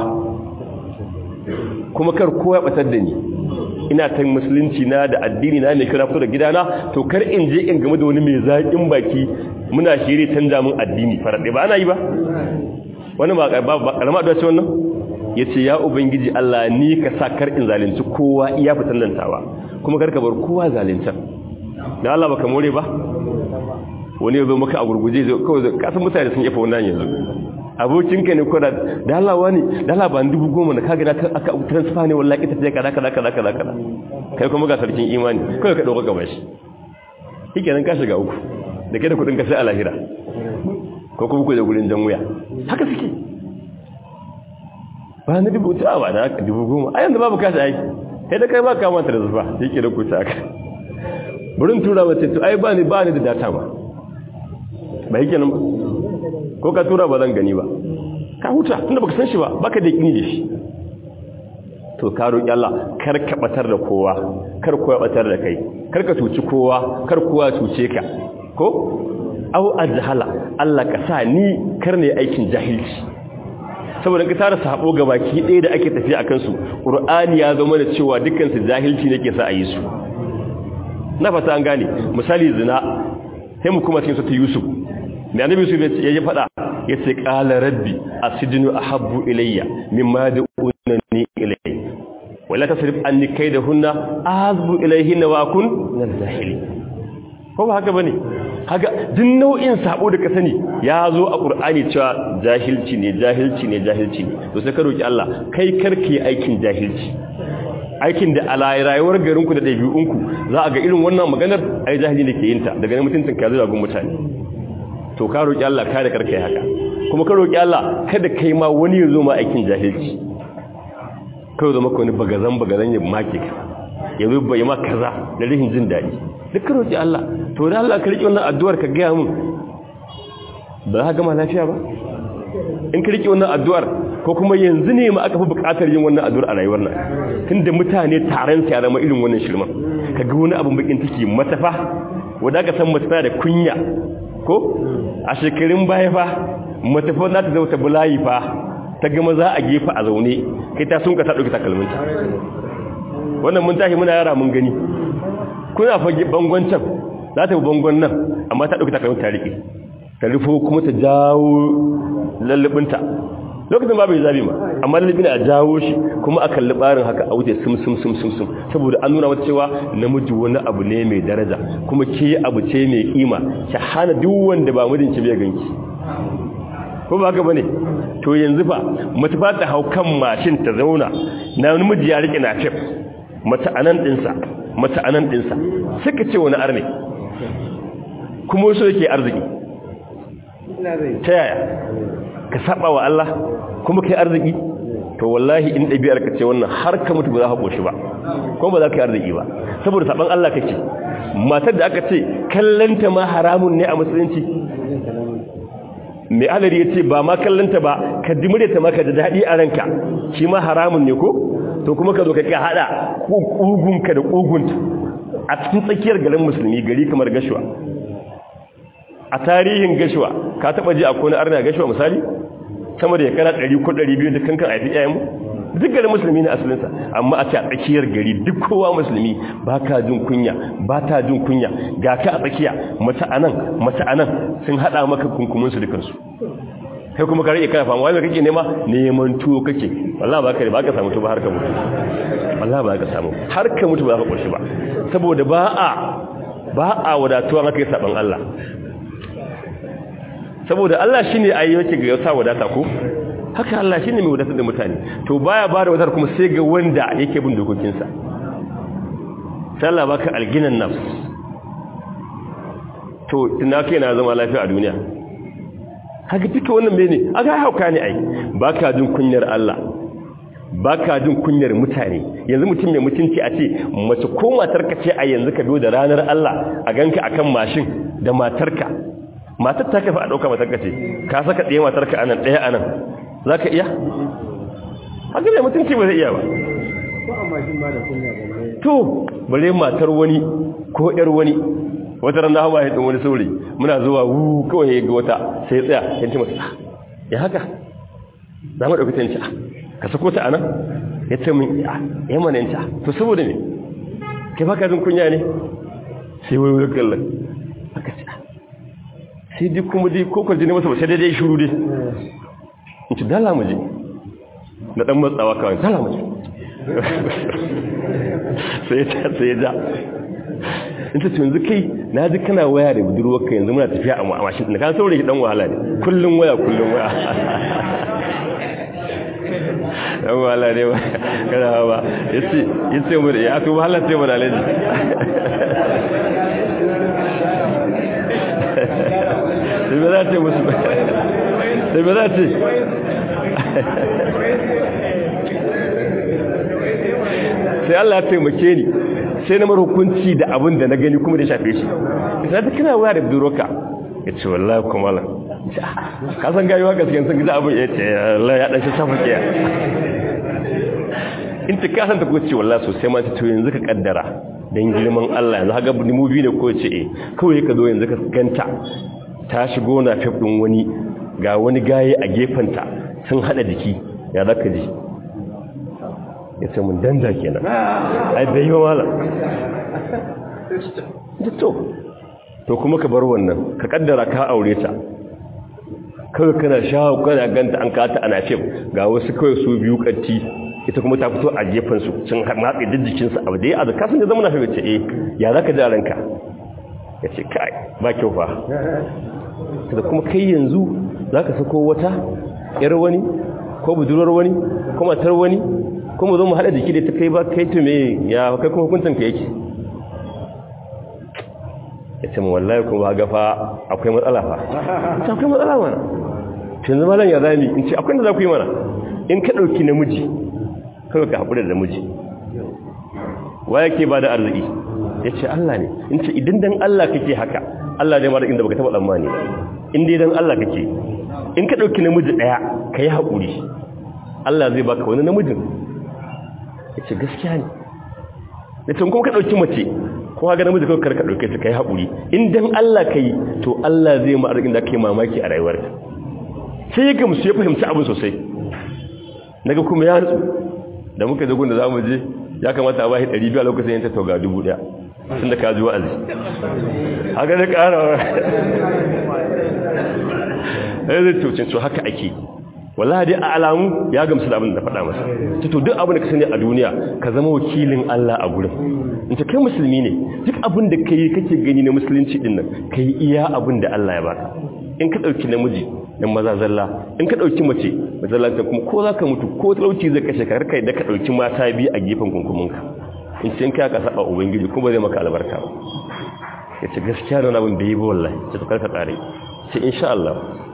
kuma kar kowa ya batar da ni ina ta musulunci na da addini na ne kira fito da gidana to kar in je in game da wani mai zaƙin baki muna shiri canja mun addini faraɗe ba ana yi ba wani ba ƙarama da ce wannan ya ce ya ubangiji Allah ni ka sa kar in zalunci kowa iya fitan nan tawa kuma kar ka bar kowa zaluntar da Allah baka more ba wani ya zo maka a gurguje kawai kasan mutane sun yafa wannan yanzu abokinka ne kwada da Allah wani da Allah ba dubu goma na kaga aka transfer ne wallahi ita ce kaza kaza kaza kaza kaza kai kuma ga sarkin imani kai ka dauka gaba shi shikenan ka shiga uku da kai da kudin ka sai a lahira ko kuma ku da gurin jan wuya haka suke ba na dubu ta ba da haka dubu goma a yanzu babu kashi aiki sai da kai ba ka mata da zufa yake da kuta haka burin tura mace to ai ba ni ba ni da data ba ba yake nan ba ko ka tura ba zan gani ba ka huta tunda baka san shi ba baka da yakini da shi to ka roki Allah kar ka batar da kowa kar kowa batar da kai kar ka tuci kowa kar kowa tuce ka ko au ajhala Allah ka sa ni kar ne aikin jahilci saboda ka tara sabo ga baki ɗaya da ake tafiya akan su qur'ani ya zama da cewa dukkan su jahilci ne ke sa a yi su na fata an gane misali zina sai mu kuma cikin sura Yusuf mai annabi Yusuf ya yi fada yace qala rabbi asjinu ahabbu ilayya mimma da'unani ilayhi wala tasrif anni kaydahunna azbu ilayhinna wa kun min al-jahili ko ba haka bane haka duk nau'in sabo da ka sani ya zo a qur'ani cewa jahilci ne jahilci ne jahilci ne to sai ka roki Allah kai karki aikin jahilci aikin da a rayuwar garinku da ɗabi'unku za a ga irin wannan maganar ai jahili ne ke yin ta daga mutuntun ka zuwa gun mutane to ka roki Allah ka da karka yi haka kuma ka roki Allah kada kai ma wani ya zo ma aikin jahilci kawai zama ka wani bagazan bagazan ya make ka ya zo bai ma kaza da rihin jin daɗi duk ka roki Allah to da Allah ka riƙe wannan addu'ar ka gaya mun ba za ka gama lafiya ba in ka riƙe wannan addu'ar ko kuma yanzu ne ma aka fi buƙatar yin wannan addu'ar a rayuwar nan tunda mutane taron sa ya zama irin wannan shirman ka ga wani abin bakin take matafa wanda ka san matafa da kunya ko a shekarun baya fa matafa za ta zauta bulayi fa ta gama za a gefa a zaune kai ta sun ka ta ɗauki takalminta wannan mun tashi muna yara mun gani kuna fage bangon can za ta bi bangon nan amma ta ɗauki takalminta ta riƙe ta rufo kuma ta jawo lallabinta lokacin ba bai zabi ma amma lallabin a jawo shi kuma a kalli barin haka a wuce sum sum sum sum sum saboda an nuna mata cewa namiji wani abu ne mai daraja kuma ke abu ce mai kima ki hana duk wanda ba mijinki bai ganki ko ba haka bane to yanzu fa mace ba ta hau kan mashin ta zauna na namiji ya rike na fif mace anan dinsa mace anan dinsa suka ce wani arne kuma so yake arziki ta yaya ka saba wa Allah kuma kai arziki to wallahi in ɗabi'ar ka ce wannan har ka mutu ba za ka koshi ba kuma ba za ka yi arziki ba saboda saban Allah kake matar da aka ce kallanta ma haramun ne a musulunci mai alari ya ce ba ma kallanta ba ka dimure ta maka da daɗi a ranka shi ma haramun ne ko to kuma ka zo ka haɗa ƙugunka da ƙugunta a cikin tsakiyar garin musulmi gari kamar gashuwa a tarihin gashuwa ka taba ji akwai na arna gashuwa misali sama da yakara 100 ko 200 da kankan aifi yayin mu duk garin musulmi ne asalinsa amma a ce a tsakiyar gari duk kowa musulmi ba ka jin kunya ba ta jin kunya ga ka a tsakiya mace anan mace anan sun hada maka kunkumin su dukansu kai kuma ka rike kana fama wani kake nema neman tuwo kake wallahi ba ka ba ka samu tuwo har ka mutu wallahi ba ka samu har ka mutu ba za ka koshi ba saboda ba a ba a wadatuwa haka yi saban Allah saboda Allah shi ne ayyuki ga yasa wadata ko haka Allah shi ne mai wadatar da mutane to baya ba da wadatar kuma sai ga wanda yake bin dokokinsa sai Allah baka alginan nafs to ina kai na zama lafiya a duniya haka duka wannan mene aka hauka ne ai baka jin kunyar Allah baka jin kunyar mutane yanzu mutum mai mutunci a ce mace ko matarka ce a yanzu ka biyo da ranar Allah a ganka akan mashin da matarka matar ta kafa a ɗauka matarka ce ka saka ɗaya matarka a nan ɗaya a nan za ka iya? haka mai mutunci ba zai iya ba to bare matar wani ko ‘yar wani wata ran da hawa ya wani sauri muna zuwa wu kawai ya ga wata sai tsaya yanci masu ya haka za mu ɗauki ta yanci ka sako ta a nan ya ce min ya mana yanci to saboda ne kai baka jin kunya ne sai wai wai kallon haka ce sai duk kuma dai ko kwarji ne masa ba sai daidai shuru dai in ci dala mu je na dan matsawa kawai dala mu je sai ta sai ja in ta yanzu kai na ji kana waya da budurwarka yanzu muna tafiya a mashin da kan saurayi dan wahala ne kullum waya kullum waya dan wahala ne kana ba yace yace mu ya to wahala sai mu da alaji sai ba za ce musu sai ba za ce sai Allah ya taimake ni sai na mara hukunci da abin da na gani kuma da shafe shi sai ta kina waya da budurwarka ya ce wallahi kuma la ka san gayuwa gaskiya sun gida abin ya ce wallahi ya dan shi safa kiya in ta kasan ta ko ce wallahi sosai ma ta to yanzu ka kaddara dan girman Allah yanzu haka mu biyu ne ko ce eh kawai ka zo yanzu ka ganta ta shigo na fif din wani ga wani gaye a gefenta sun hada jiki ya zaka ji ya ce mun danda kenan ai bai yi wala to to kuma ka bar wannan ka kaddara ka aure ta kawai kana shawo kana ganta an kata ana fim ga wasu kawai su biyu kanti ita kuma ta fito a gefen su sun matse jijjikin su abu da ya azu kasan da zama na ce eh ya zaka ji ranka ya ce kai ba kyau fa da kuma kai yanzu zaka sako wata yar wani ko budurwar wani ko matar wani ko mu zo mu hada jiki da ta kai ba kai to me ya kai kuma hukuncin ka yake ya ce mu wallahi kuma ga fa akwai matsala fa ta akwai matsala mana tun zama lan ya zami in ce akwai da za ku yi mana in ka ɗauki namiji kawai ka haƙura da namiji wa yake ba da arziki ya ce Allah ne in ce idan dan Allah kake haka Allah ne mara inda baka taɓa tsammani ba in dai dan Allah kake in ka ɗauki namiji ɗaya ka yi haƙuri Allah zai baka wani namijin ya ce gaskiya ne da tun kuma ka ɗauki mace kuma ga namiji kawai karka ɗauke ta ka yi haƙuri in dan Allah ka yi to Allah zai ma arzikin da ka yi mamaki a rayuwarka sai ya gamsu ya fahimci abin sosai daga kuma ya nutsu da muka je gunda za mu je ya kamata a bashi ɗari biyu a lokacin yanta tauga dubu ɗaya tun da ka ji wa'azi haka da ƙara ya zai tocin to haka ake wallahi dai a alamu ya gamsu da abin da faɗa masa to duk abin da ka sani a duniya ka zama wakilin Allah a gurin in ta kai musulmi ne duk abin da kai kake gani na musulunci din nan kai iya abin da Allah ya baka in ka dauki namiji dan maza zalla in ka dauki mace mazalla ta kuma ko zaka mutu ko talauci zai kashe ka kai da ka dauki mata bi a gefen kunkuminka in cin ka ka saba ubangiji kuma zai maka albarka ba yace gaskiya da abin da yi ba wallahi sai ka ka tsare sai insha Allah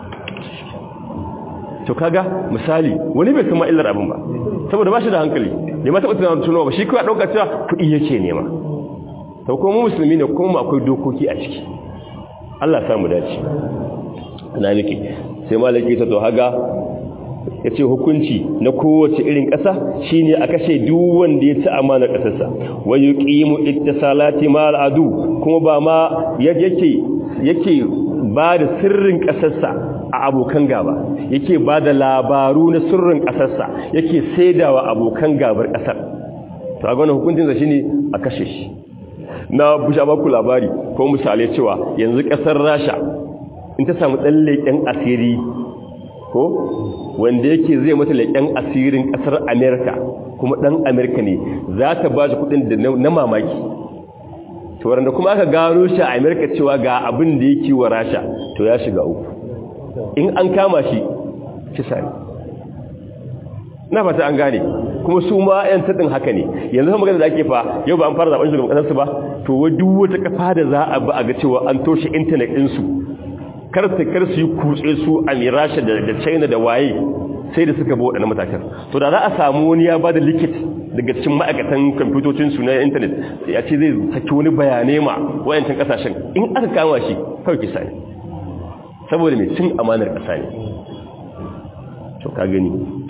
to kaga misali wani bai san illar abin ba saboda ba shi da hankali ne ma taɓa tunawa tunawa ba shi kawai ɗauka cewa kuɗi yake nema to kuma musulmi ne kuma akwai dokoki a ciki Allah ya samu dace ina nake sai malaki ta to haga yace hukunci na kowace irin ƙasa shine a kashe duk wanda ya ci amana ƙasarsa wa yuqimu ittisalati mal adu kuma ba ma yake yake ba da sirrin ƙasarsa a abokan gaba yake ba da labaru na sirrin ƙasarsa yake saidawa abokan gabar ƙasar to a gwanin hukuncinsa shi ne a kashe shi na busha baku labari ko misalai cewa yanzu ƙasar rasha in ta samu ɗan leƙen asiri ko wanda yake zai mata leƙen asirin ƙasar amerika kuma ɗan amerika ne za ta ba shi kuɗin da na mamaki to wanda kuma aka gano shi a amerika cewa ga abin da yake wa rasha to ya shiga uku in an kama shi kisa ne na fata an gane kuma su ma yan taɗin haka ne yanzu kuma magana da ake fa yau ba an fara zaɓen shugaban ƙasarsu ba to wa duk wata kafa da za a bi a ga cewa an toshe intanet ɗinsu kar su kar su yi kutse su a mirasha da china da waye sai da suka bi waɗannan matakan to da za a samu wani ya ba da likit daga cikin ma'aikatan kwamfutocinsu na intanet ya ce zai saki wani bayanai ma wayancin ƙasashen in aka kama shi kawai kisa ne saboda mai cin amanar ƙasa ne to ka gani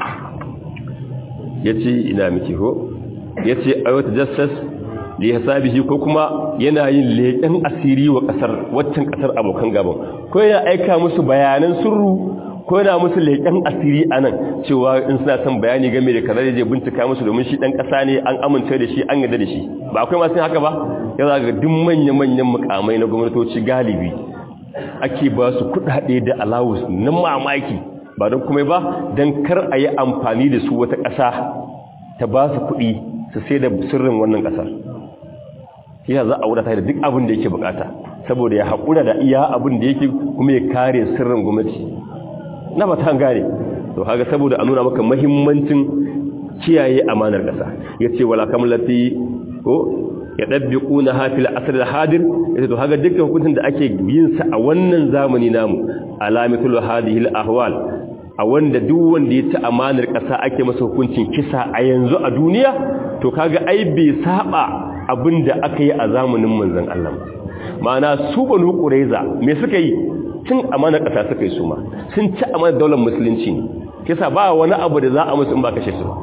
ya ce ina miki ho ya ce a wata jassas da ya sabi shi ko kuma yana yin leƙen asiri wa ƙasar waccan ƙasar abokan gaban ko yana aika musu bayanan surru ko yana musu leƙen asiri a nan cewa in suna son bayani game da kaza je bincika musu domin shi ɗan ƙasa ne an amince da shi an yarda da shi ba akwai masu haka ba ya zaga duk manya-manyan mukamai na gwamnatoci galibi ake ba su kudade da alawus na mamaki ba don kuma ba don kar a yi amfani da su wata ƙasa ta ba su kuɗi su sai da sirrin wannan ƙasar yana za a wadata da duk abin da yake bukata saboda ya haƙura da iya abin da yake kuma ya kare sirrin gwamnati na ba ta gane to haka saboda a nuna maka mahimmancin kiyaye amanar ƙasa ya ce wala kamlati ko ya ɗabbiƙu na hafil asir da hadir ya to haka dukkan hukuncin da ake yin sa a wannan zamani namu alamitul hadihil ahwal a wanda duk wanda ya ci amanar ƙasa ake masa hukuncin kisa a yanzu a duniya to kaga ai bai saba abin da aka yi a zamanin manzon Allah ma'ana su banu qurayza me suka yi cin amana ƙasa suka yi su ma sun ci amana daular musulunci ne kisa ba wani abu da za a musu in ba kashe su ba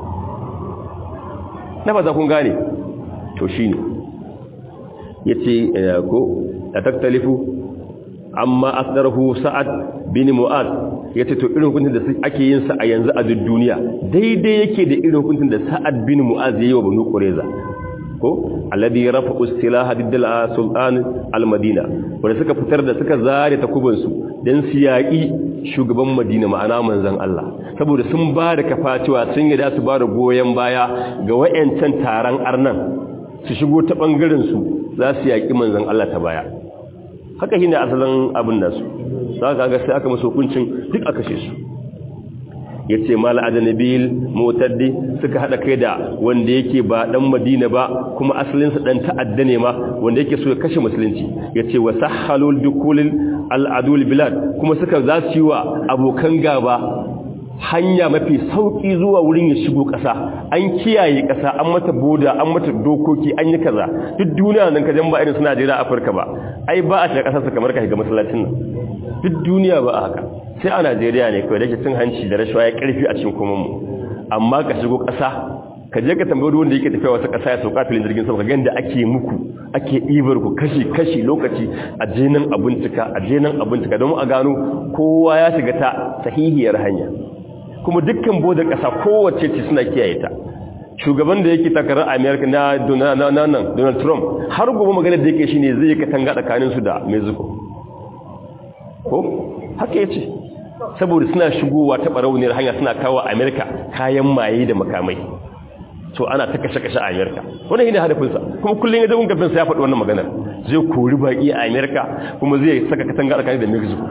na ba za kun gane to shi ne ya ce ko a taktalifu amma asdarhu sa'ad bin mu'az ya ce to irin hukuncin da ake yin sa a yanzu a duk duniya daidai yake da irin hukuncin da sa'ad bin mu'az ya yi wa banu qurayza ko alladhi rafa istilaha diddal sultan al-madina wanda suka fitar da suka zare takubin su dan su yaki shugaban madina ma'ana manzon Allah saboda sun ba da kafa cewa sun yi da su ba da goyen baya ga wayancan taron arnan su shigo ta bangaren su za su yaki manzon Allah ta baya haka shine asalin abin nasu zaka ga sai aka musu hukuncin duk aka kashe su ya ce mala adanabil motaddi suka hada kai da wanda yake ba dan madina ba kuma asalinsa dan ta'adda ne ma wanda yake so ya kashe musulunci ya ce wa sahhalul dukulil al'adul bilad kuma suka za su yi wa abokan gaba hanya mafi sauki zuwa wurin ya shigo ƙasa an kiyaye ƙasa an mata boda an mata dokoki an yi kaza duk duniya nan kajan ba irin suna jira afirka ba ai ba a shiga ƙasarsa kamar ka shiga masallacin nan duk duniya ba a haka sai a najeriya ne kawai da ke cin hanci da rashawa ya karfi a cikin komanmu amma ka shigo ƙasa ka je ka tambayi wanda yake tafiya wasu ƙasa ya sauka filin jirgin sama ka gani da ake muku ake ɗibar ku kashi kashi lokaci a jenan abincika a jenan abincika don a gano kowa ya shiga ta sahihiyar hanya kuma dukkan bodar ƙasa kowace ce suna kiyaye ta shugaban da yake takarar america na donald trump har gobe magana da yake shine zai katanga tsakaninsu da mexico ko haka ya ce saboda suna shigowa ta barauniyar hanya suna kawo amerika kayan maye da makamai so ana ta kashe-kashe a amerika wannan shi ne hadafinsa kuma kullum ya zagun gafinsa ya faɗi wannan maganar zai kori baƙi a amerika kuma zai saka katanga tsakanin da mexico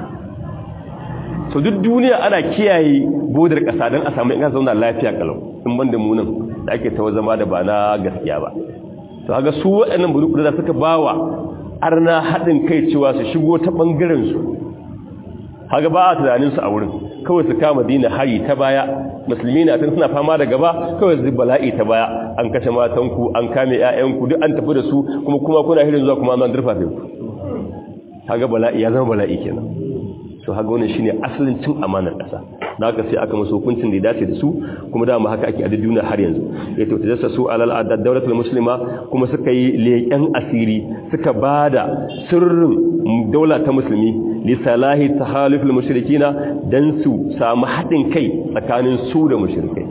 so duk duniya ana kiyaye bodar ƙasa don a samu ina zauna lafiya kalau in banda munan da ake ta zama da ba na gaskiya ba to haka su waɗannan buru da suka bawa arna haɗin kai cewa su shigo ta ɓangaren su haka ba a tunaninsu a wurin kawai su kama dina hari ta baya musulmi na tun suna fama da gaba kawai su bala'i ta baya an kashe matanku an kame 'ya'yanku duk an tafi da su kuma kuma kuna hirin zuwa kuma an durfafe ku haka bala'i ya zama bala'i kenan so haka wannan shine asalin cin amanar ƙasa da haka sai aka musu hukuncin da ya dace da su kuma dama haka ake a duniya har yanzu ya to tajassa su alal adad dawlatul muslima kuma suka yi leƙen asiri suka bada sirrin daula ta musulmi li salahi tahaluful mushrikina dan su samu haɗin kai tsakanin su da mushrikai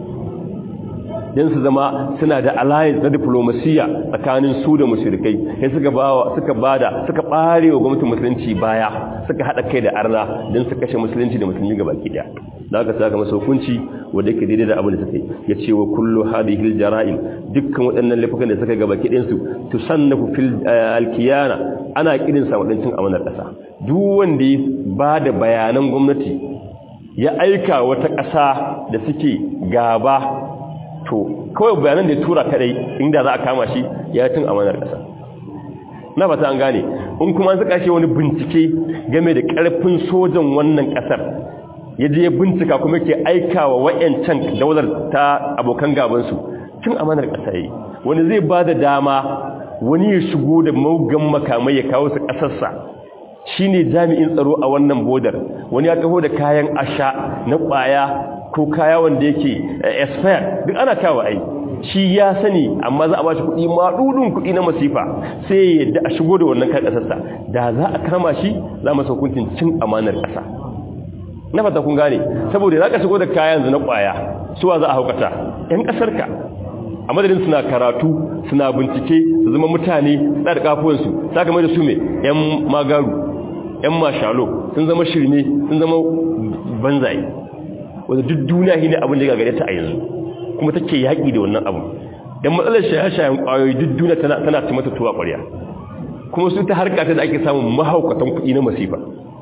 dan su zama suna da alliance na diplomasiya tsakanin su da mushrikai sai suka bawa suka bada suka bare wa gwamnatin musulunci baya suka hada kai da arna dan su kashe musulunci da musulmi gabaki daya da aka saka masa hukunci wanda yake daidai da abin da suka yi yace wa kullu hadhihi aljara'im dukkan waɗannan laifukan da suka gabaki ɗayan su tusannafu fil alkiyana ana kirin sa wadancin amanar ƙasa duk wanda ya bada bayanan gwamnati ya aika wata ƙasa da suke gaba to kawai bayanan da ya tura kadai inda za a kama shi ya tun amanar ƙasa na fata an gane in kuma suka shi wani bincike game da ƙarfin sojan wannan ƙasar ya je bincika kuma ke aika wa wa'yancan daular ta abokan gabansu tun amanar ƙasa yi wani zai ba da dama wani ya shigo da maugan makamai ya kawo su ƙasarsa shi ne jami'in tsaro a wannan bodar wani ya taho da kayan asha na ƙwaya ko kaya wanda yake expire duk ana kawo ai shi ya sani amma za a ba shi kuɗi maɗuɗin kuɗi na masifa sai ya yadda a shigo da wannan kan ƙasarsa da za a kama shi za mu hukuncin cin amanar ƙasa na fata kun gane saboda za ka shigo da kayan na ƙwaya suwa za a haukata ‘yan ƙasarka a madadin suna karatu suna bincike su zama mutane su da kafuwansu sa kamar da su mai ‘yan magaru ‘yan mashalo sun zama shirme sun zama banzaye wanda duk duniya shi ne abin da ya gagare ta a yanzu kuma take yaƙi da wannan abu don matsalar shaye-shayen ƙwayoyi duk duniya tana ci mata tuwa ƙwarya kuma su ta harka ta da ake samun mahaukatan kuɗi na masifa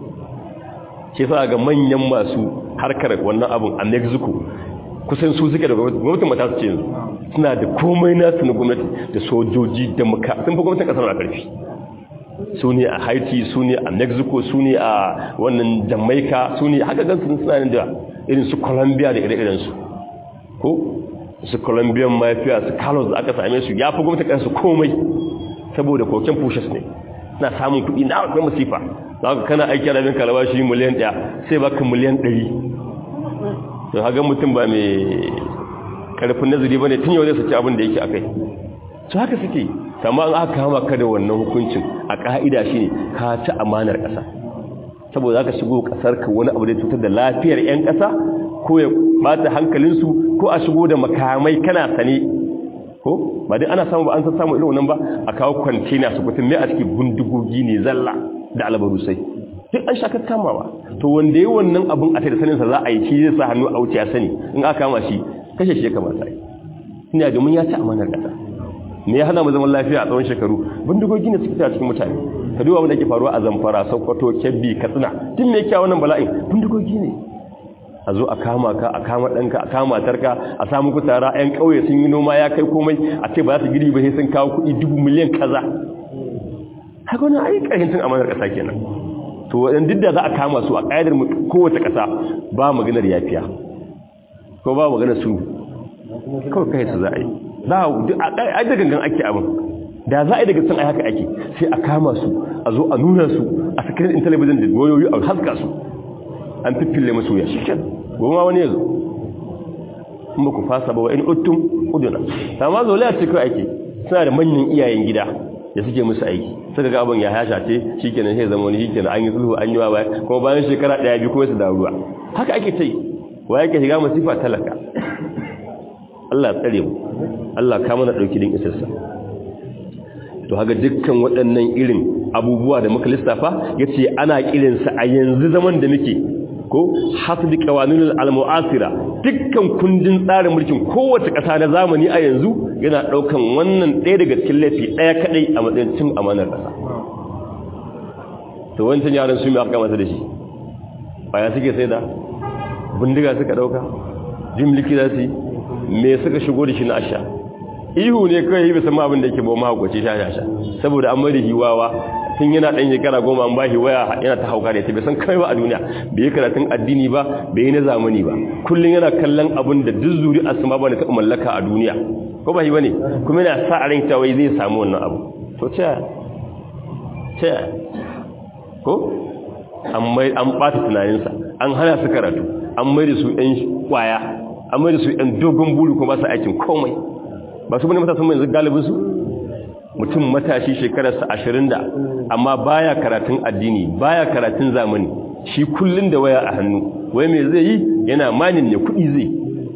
ke sa ga manyan masu harkar wannan abin a mexico kusan su suke da gwamnatin mata su ce yanzu suna da komai nasu na gwamnati da sojoji da maka sun fi gwamnatin ƙasar na ƙarfi su ne a haiti su ne a mexico su ne a wannan jamaica su ne haka gansu suna da irin su colombia da ire-irensu ko su colombian mafia su carlos da aka same su ya fi gwamnati kansu komai saboda koken pushes ne na samun kuɗi na akwai masifa za ka kana aiki da binka albashi miliyan ɗaya sai baka miliyan ɗari to haga mutum ba mai karfin nazari ba ne tun yau zai saki abin da yake a kai su haka suke amma an aka kama ka da wannan hukuncin a ƙa'ida shi ne ka ci amanar ƙasa saboda za ka shigo ƙasar ka wani abu da cutar da lafiyar 'yan ƙasa ko ya bata hankalinsu ko a shigo da makamai kana sane ko ba dai ana samu ba an san samu irin wannan ba a kawo kwantena su kutin mai a cikin bindigogi ne zalla da albarusai duk an shakar kamawa to wanda yi wannan abin a tare saninsa za a yi shi zai sa hannu a wuce ya sani in aka kama shi kashe shi ya kamata yi ina domin ya ci amanar ƙasa me ya hana mu zaman lafiya a tsawon shekaru bindigogi ne suke cikin mutane ka duba wanda ke faruwa a zamfara sokoto kebbi katsina tun me yake wannan bala'in bindigogi ne a zo a kama ka a kama ɗanka a kama matarka a samu ku tara 'yan ƙauye sun yi noma ya kai komai a ce ba za su giri ba sai sun kawo kuɗi dubu miliyan kaza haka wani ayi ƙarfin tun amanar ƙasa kenan to waɗanda duk da za a kama su a ƙa'idar kowace ƙasa ba maganar yafiya ko ba maganar su kawai kai su za a yi za a yi da gangan ake abin da za a yi daga san ai haka ake sai a kama su a zo a nuna su a sakirin intelligent da wayoyi a haska su an fiffille masu ya shi kyan goma wani ya zo in ba ku fasa ba wa in uttum uduna amma zolaya ce kawai ake suna da manyan iyayen gida da suke musu aiki suka ga abin ya hasha ce shi kenan sai zama wani shi kenan an yi sulhu an yi wa baya kuma bayan shekara ɗaya biyu kuma su da ruwa haka ake ta yi wa yake shiga masifa talaka Allah tsare mu Allah ka mana ɗauki din isarsa to haka dukkan waɗannan irin abubuwa da muka lissafa yace ana kirinsa a yanzu zaman da muke ko hasbi qawanunil almu'asira dukkan kundin tsarin mulkin kowace ƙasa na zamani a yanzu yana daukan wannan ɗaya daga cikin laifi ɗaya kadai a matsayin cin amanar ƙasa to wancan yaran su mai aka masa da shi baya suke sai da bindiga suka dauka jimliki za su yi me suka shigo da shi na asha ihu ne kawai bisa ma abin da yake bawa mahaukaci sha-sha saboda an mai da hiwawa tun yana ɗan shekara goma an bashi waya yana ta hauka da ita bai san kai ba a duniya bai yi karatun addini ba bai yi na zamani ba kullum yana kallon abin da duk zuri asma ba da taɓa mallaka a duniya ko ba yi ba ne kuma yana sa a ran cewa zai samu wannan abu to ce ce ko an ɓata tunaninsa an hana su karatu an mai da su ɗan kwaya an mai da su ɗan dogon buri kuma ba su aikin komai ba su bane matasan mai yanzu galibinsu mutum matashi shekararsa ashirin da amma baya karatun addini baya karatun zamani shi kullun da waya a hannu wai mai zai yi yana manin ne kuɗi zai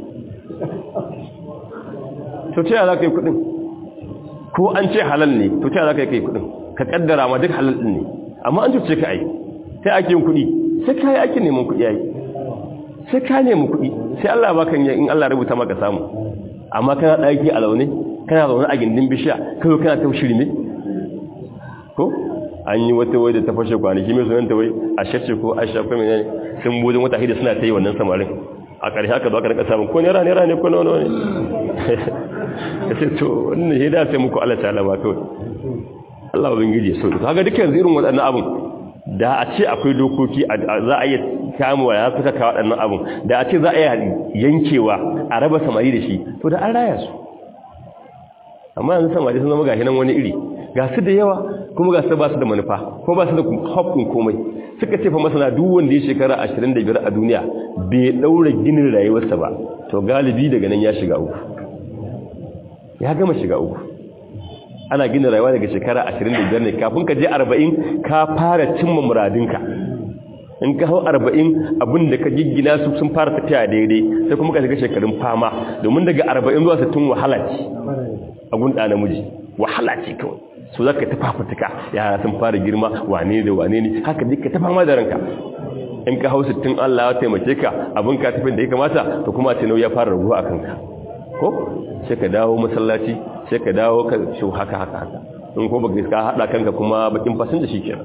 to ta za ka yi kuɗin ko an ce halal ne to ta za ka yi kai kuɗin ka kaddara ma duk halal ɗin ne amma an cuce ka ai sai ake yin kuɗi sai ka yi ake neman kuɗi ai sai ka nemi kuɗi sai Allah ba kan in Allah rubuta maka samu amma kana ɗaki a laune kana zaune a gindin bishiya kawai kana ta shirme ko an yi wata wai da ta fashe kwanaki mai sunanta wai a shacce ko a shafa mai ne sun budin wata hida suna ta yi wannan samarin a ƙarshe haka zuwa ka rika samun ko nera nera ne ko nawa ne ya ce to wannan ya dace muku Allah ta alama kawai Allah bin gije so to kaga dukkan irin waɗannan abun da a ce akwai dokoki za a iya kamuwa ya suka kawo waɗannan abun da a ce za a yi yankewa a raba samari da shi to da an raya su amma yanzu samari sun zama gashi nan wani iri ga su da yawa kuma ga su ba su da manufa kuma ba su da haƙƙin komai suka ce fa masana duk wanda ya shekara 25 a duniya bai daura ginin rayuwarsa ba to galibi daga nan ya shiga uku ya gama shiga uku ana gina rayuwa daga shekara 25 ne kafin ka je 40 ka fara cimma muradinka in ka hau 40 abin da ka giggina su sun fara tafiya daidai sai kuma ka shiga shekarun fama domin daga 40 zuwa 60 wahala ce a gunda namiji wahala ce kawai su zaka ta fafutuka yara sun fara girma wane da wane ne haka duka ta fama da ranka in ka hau 60 Allah ya taimake ka abin ka tafin da ya kamata to kuma ce nauyi ya fara raguwa a kanka ko sai ka dawo masallaci sai ka dawo ka shi haka haka haka in ko baka ka hada kanka kuma bakin fasin da shi kenan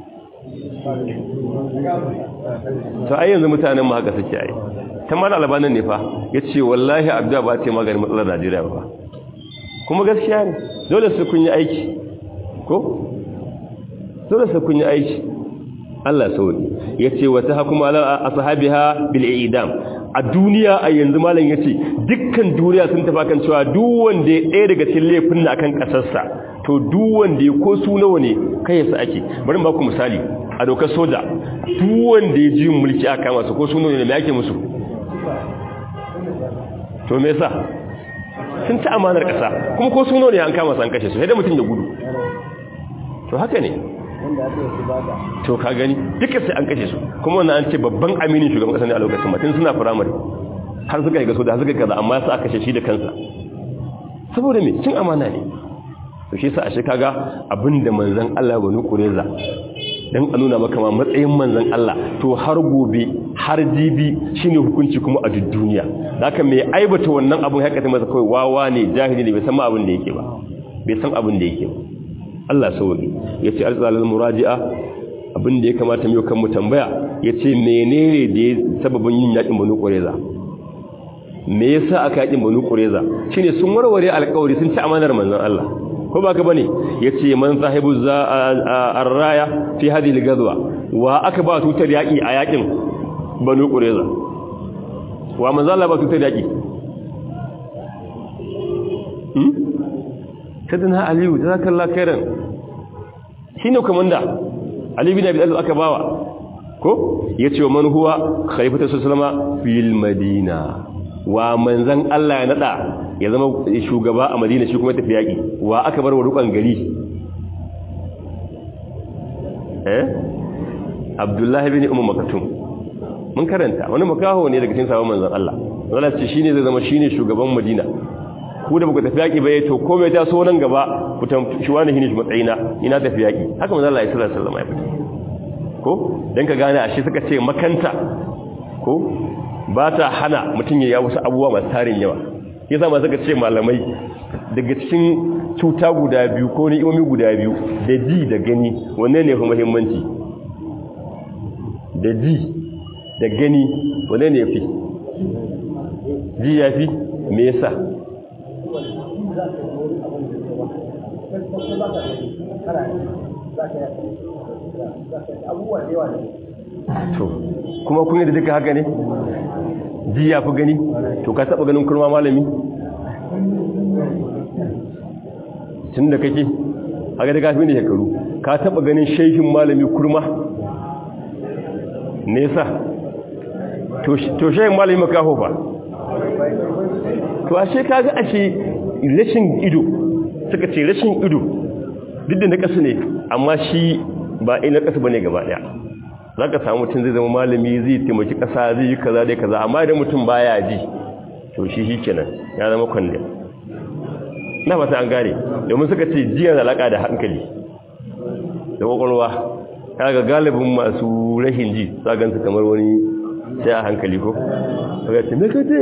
to ai yanzu mutanen mu haka suke ai ta mala albanan ne fa yace wallahi abda ba ta maganin matsalar Najeriya ba kuma gaskiya ne dole su kun yi aiki ko dole su kun yi aiki Allah sauri yace wata hakuma ala ashabiha bil idam a duniya a yanzu malam yace dukkan duniya sun tafi kan cewa duk wanda ya ɗaya daga cikin laifin na akan kasarsa to duk wanda ya ko su nawa ne kai yasa ake bari ba ku misali a dokar soja duk wanda ya ji mulki aka kama su ko su nawa ne me ake musu to me yasa sun ta amanar kasa kuma ko su nawa ne an kama su an kashe su sai da mutum ya gudu to haka ne to ka gani duka sai an kashe su kuma wannan an ce babban aminin shugaban kasa ne a lokacin mutum suna firamare har suka yi gaso da suka kaza amma su aka kashe shi da kansa saboda me cin amana ne to shi yasa ashe kaga abinda manzon Allah banu kureza dan a nuna maka ma matsayin manzon Allah to har gobe har jibi shine hukunci kuma a duk duniya haka me aibata wannan abun haka ta masa kai wawa ne jahili ne bai san abin da yake ba bai san abin da yake ba Allah sauki yace arzalal muraji'a abin da ya kamata mu kan mu tambaya yace menene da sababin yin yakin banu kureza me yasa aka yakin banu kureza shine sun warware alƙawari sun ci amanar manzon Allah ko ba ka bane yace man sahibu za ar-raya fi hadhihi al-ghazwa wa aka ba tutar yaki a yakin banu qurayza wa manzo Allah ba tutar yaki hmm kadana aliyu jazakallahu khairan shine komanda ali bin abi talib aka bawa ko yace wa man huwa khalifatu sallama fil madina wa manzan Allah ya nada ya zama shugaba a Madina shi kuma tafi yaki wa aka bar wa rukan gari eh Abdullahi bin Ummu Maktum mun karanta wani makaho ne daga cikin sahabban manzan Allah wala ce shine zai zama shine shugaban Madina ku da buka tafi yaki bai to komai ta so nan gaba ku tamshi wani hini shi matsayina ina tafi yaki haka manzon Allah sallallahu alaihi wasallam ya fita ko dan ka gane ashe suka ce makanta ko ba ta hana mutum ya wasu abubuwa masu tarin yawa ya zama suka ce malamai daga cikin cuta guda biyu ko ni'imomi guda biyu da ji da gani wanne ne fi muhimmanci da ji da gani wanne ne fi ji ya fi me yasa to kuma kun yi da duka haka ne ji ya fi gani to ka taba ganin kurma malami tun da kake haka da kafin da shekaru ka taba ganin shaihin malami kurma nesa to shaihin malami makaho ba to ashe ka ga ashe rashin ido suka ce rashin ido duk da na kasu ne amma shi ba ina kasu ba ne gaba daya za ka samu mutum zai zama malami zai taimaki ƙasa zai yi kaza da kaza amma idan mutum baya ji to shi shi kenan ya zama kwandon na fata an gane domin suka ce jiya da alaƙa da hankali da ƙwaƙwalwa ya ga galibin masu rashin ji zagansu kamar wani sai a hankali ko? ga ce me kace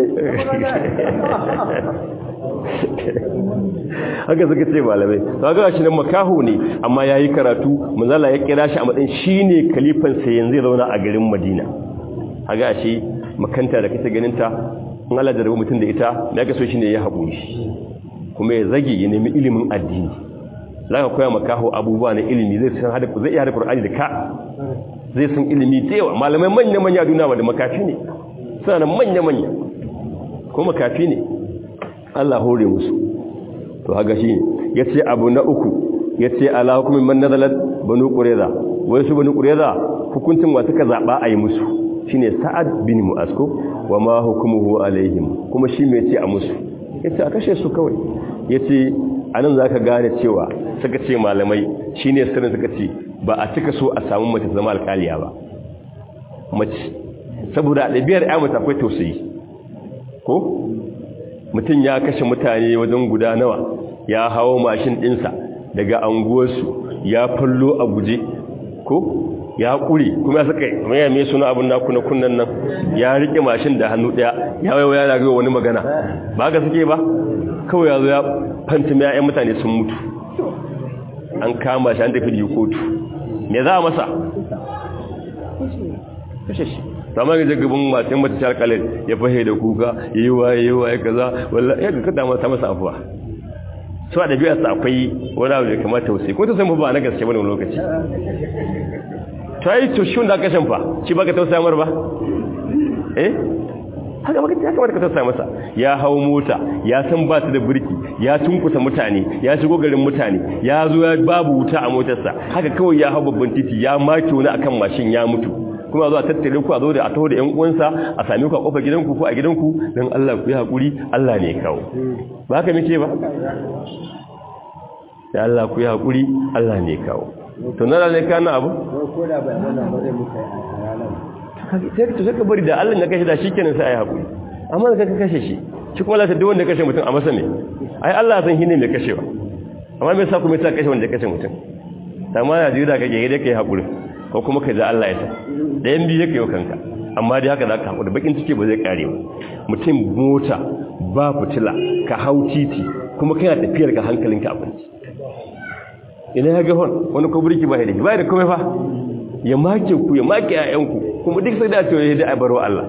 haka suka ce malamai to ga shi nan makaho ne amma yayi karatu manzala ya kira shi a matsayin shine kalifan sa yanzu ya zauna a garin Madina haga shi makanta da kake ganin ta in Allah da mutum da ita me ga so shine ya haƙuri kuma ya zage ya nemi ilimin addini zaka koya makaho abubuwa na ilimi zai san hada zai iya hada Qur'ani da ka zai san ilimi da yawa malamai manya manya duniya wanda makafi ne suna manya manya ko makafi ne Allah hore musu to haka shi yace abu na uku yace ala hukumin man nazalat banu qurayza wai su banu qurayza hukuncin wa suka zaba ayi musu shine sa'ad bin mu'asko wa ma hukumuhu alaihim kuma shi me yace a musu yace a kashe su kawai yace anan zaka gane cewa suka ce malamai shine sirrin suka ce ba a cika so a samu mace zama alkaliya ba mace saboda ɗabi'ar ya mace akwai tausayi ko mutum ya kashe mutane wajen guda nawa ya hawo mashin ɗinsa daga anguwarsu ya fallo a guje ko ya ƙure kuma ya saka maya mai suna abin naku na kunnan nan ya riƙe mashin da hannu ɗaya ya waiwa yana gaiwa wani magana ba ga suke ba kawai ya zo ya fanta mai ‘yan mutane sun mutu an kama shi an tafi da kotu me za a masa kashe shi sama ga jagabin matan mace ta alƙalar ya fahe da kuka yi waye yi waye kaza wallah ya ga kada mata masa afuwa su a ɗabi'a sa akwai wani abu da kamata wasu ko ta san ba na gaske bane lokaci ta yi to shi wanda aka shan fa shi baka tausaya mar ba eh haka baka ya kamata ka tausaya masa ya hawo mota ya san ba ta da birki ya tunkuta mutane ya shigo garin mutane ya zo ya babu wuta a motarsa haka kawai ya hau babban titi ya make wani akan mashin ya mutu kuma zo a tattare ku a zo da a taho da ƴan uwansa a same ku a kofar gidanku ko a gidanku dan Allah ku yi hakuri Allah ne ya kawo ba haka muke ba ya Allah ku yi hakuri Allah ne ya kawo to na ne kana abu ko da bai mana ba zai muka a ranar sai ka sai ka bari da Allah ya kashe da shikenan sai ayi hakuri amma da ka kashe shi shi kuma lati duk wanda kashe mutum a masa ne ai Allah san shi ne mai kashewa amma me yasa kuma yasa kashe wanda kashe mutum amma na jira kake da kai hakuri ko kuma kai da Allah ya sa da yan biyu yake yau kanka amma dai haka zaka hakuri bakin ciki ba zai kare ba mutum mota ba fitila ka hau titi kuma kana tafiyar ka hankalinka a kwanci ina ya ga hon wani ko burki ba da ba da komai fa ya make ku ya make ƴaƴanku kuma duk sai da ce ya da baro Allah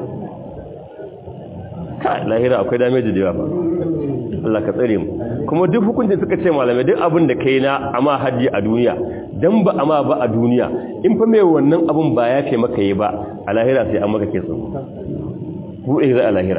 ka lahira akwai damage da yawa ba Allah ka tsare mu kuma duk hukuncin suka ce malamai duk abin da kai na amma haji a duniya dan ba amma ba a duniya in fa mai wannan abun ba ya fe maka yi ba a lahira sai an maka kesu buɗe zai a lahira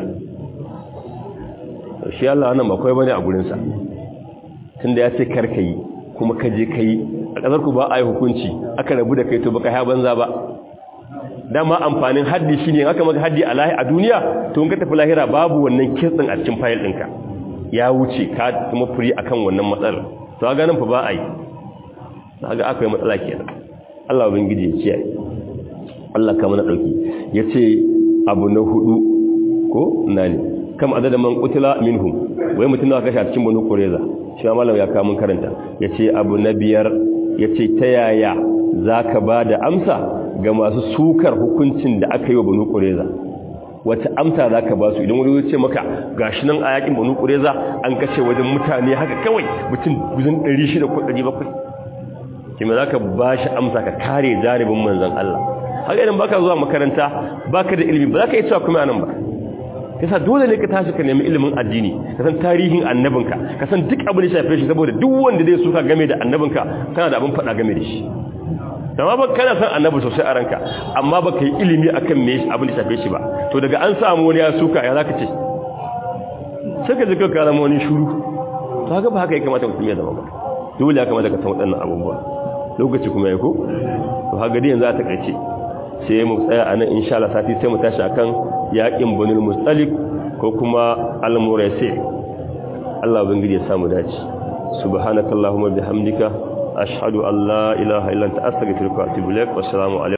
shi Allah wannan ba kawai bane a gurin sa tunda ya ce karka yi kuma ka je kai a kasar ku ba a yi hukunci aka rabu da kai to baka ha banza ba dama amfanin haddi shine in aka maka haddi a lahi a duniya to in ka tafi lahira babu wannan kitsin a cikin fayil ɗinka ya wuce ka kuma furi akan wannan matsalar to ga nan fa ba a yi ga akwai matsala kenan Allah ubangiji ya kiyaye Allah ka mana dauki yace abu na hudu ko nani kam adada man qutila minhum wai mutun da kashe a cikin banu qureza shi malam ya kawo mun karanta yace abu na biyar yace ta yaya zaka bada amsa ga masu sukar hukuncin da aka yi wa banu qureza wata amsa za ka ba su idan wani ce maka gashi nan a yakin banu ƙureza an kashe wajen mutane haka kawai mutum guzin 600 ko 700 kima za ka ba shi amsa ka kare jaribin manzan Allah haka idan baka zuwa makaranta baka da ilimi ba za ka yi cewa kuma nan ba yasa dole ne ka tashi ka nemi ilimin addini ka san tarihin annabinka ka san duk abin da shafe shi saboda duk wanda zai suka game da annabinka kana da abin faɗa game da shi amma ba kana san annabi sosai a ranka amma ba ka yi ilimi akan me abin da shafe shi ba to daga an samu wani ya suka ya zaka ce sai ka jika karama wani shuru to haka ba haka ya kamata mutum ya zama ba dole ya kamata ka san waɗannan abubuwa lokaci kuma ya ko to haka dai yanzu a takaice sai mu tsaya a nan insha Allah sati sai mu tashi akan yaƙin bunul mustalik ko kuma al-muraysi Allah ubangiji ya samu dace subhanakallahumma bihamdika ashhadu an la ilaha illa anta astaghfiruka wa atubu ilaik wassalamu alaikum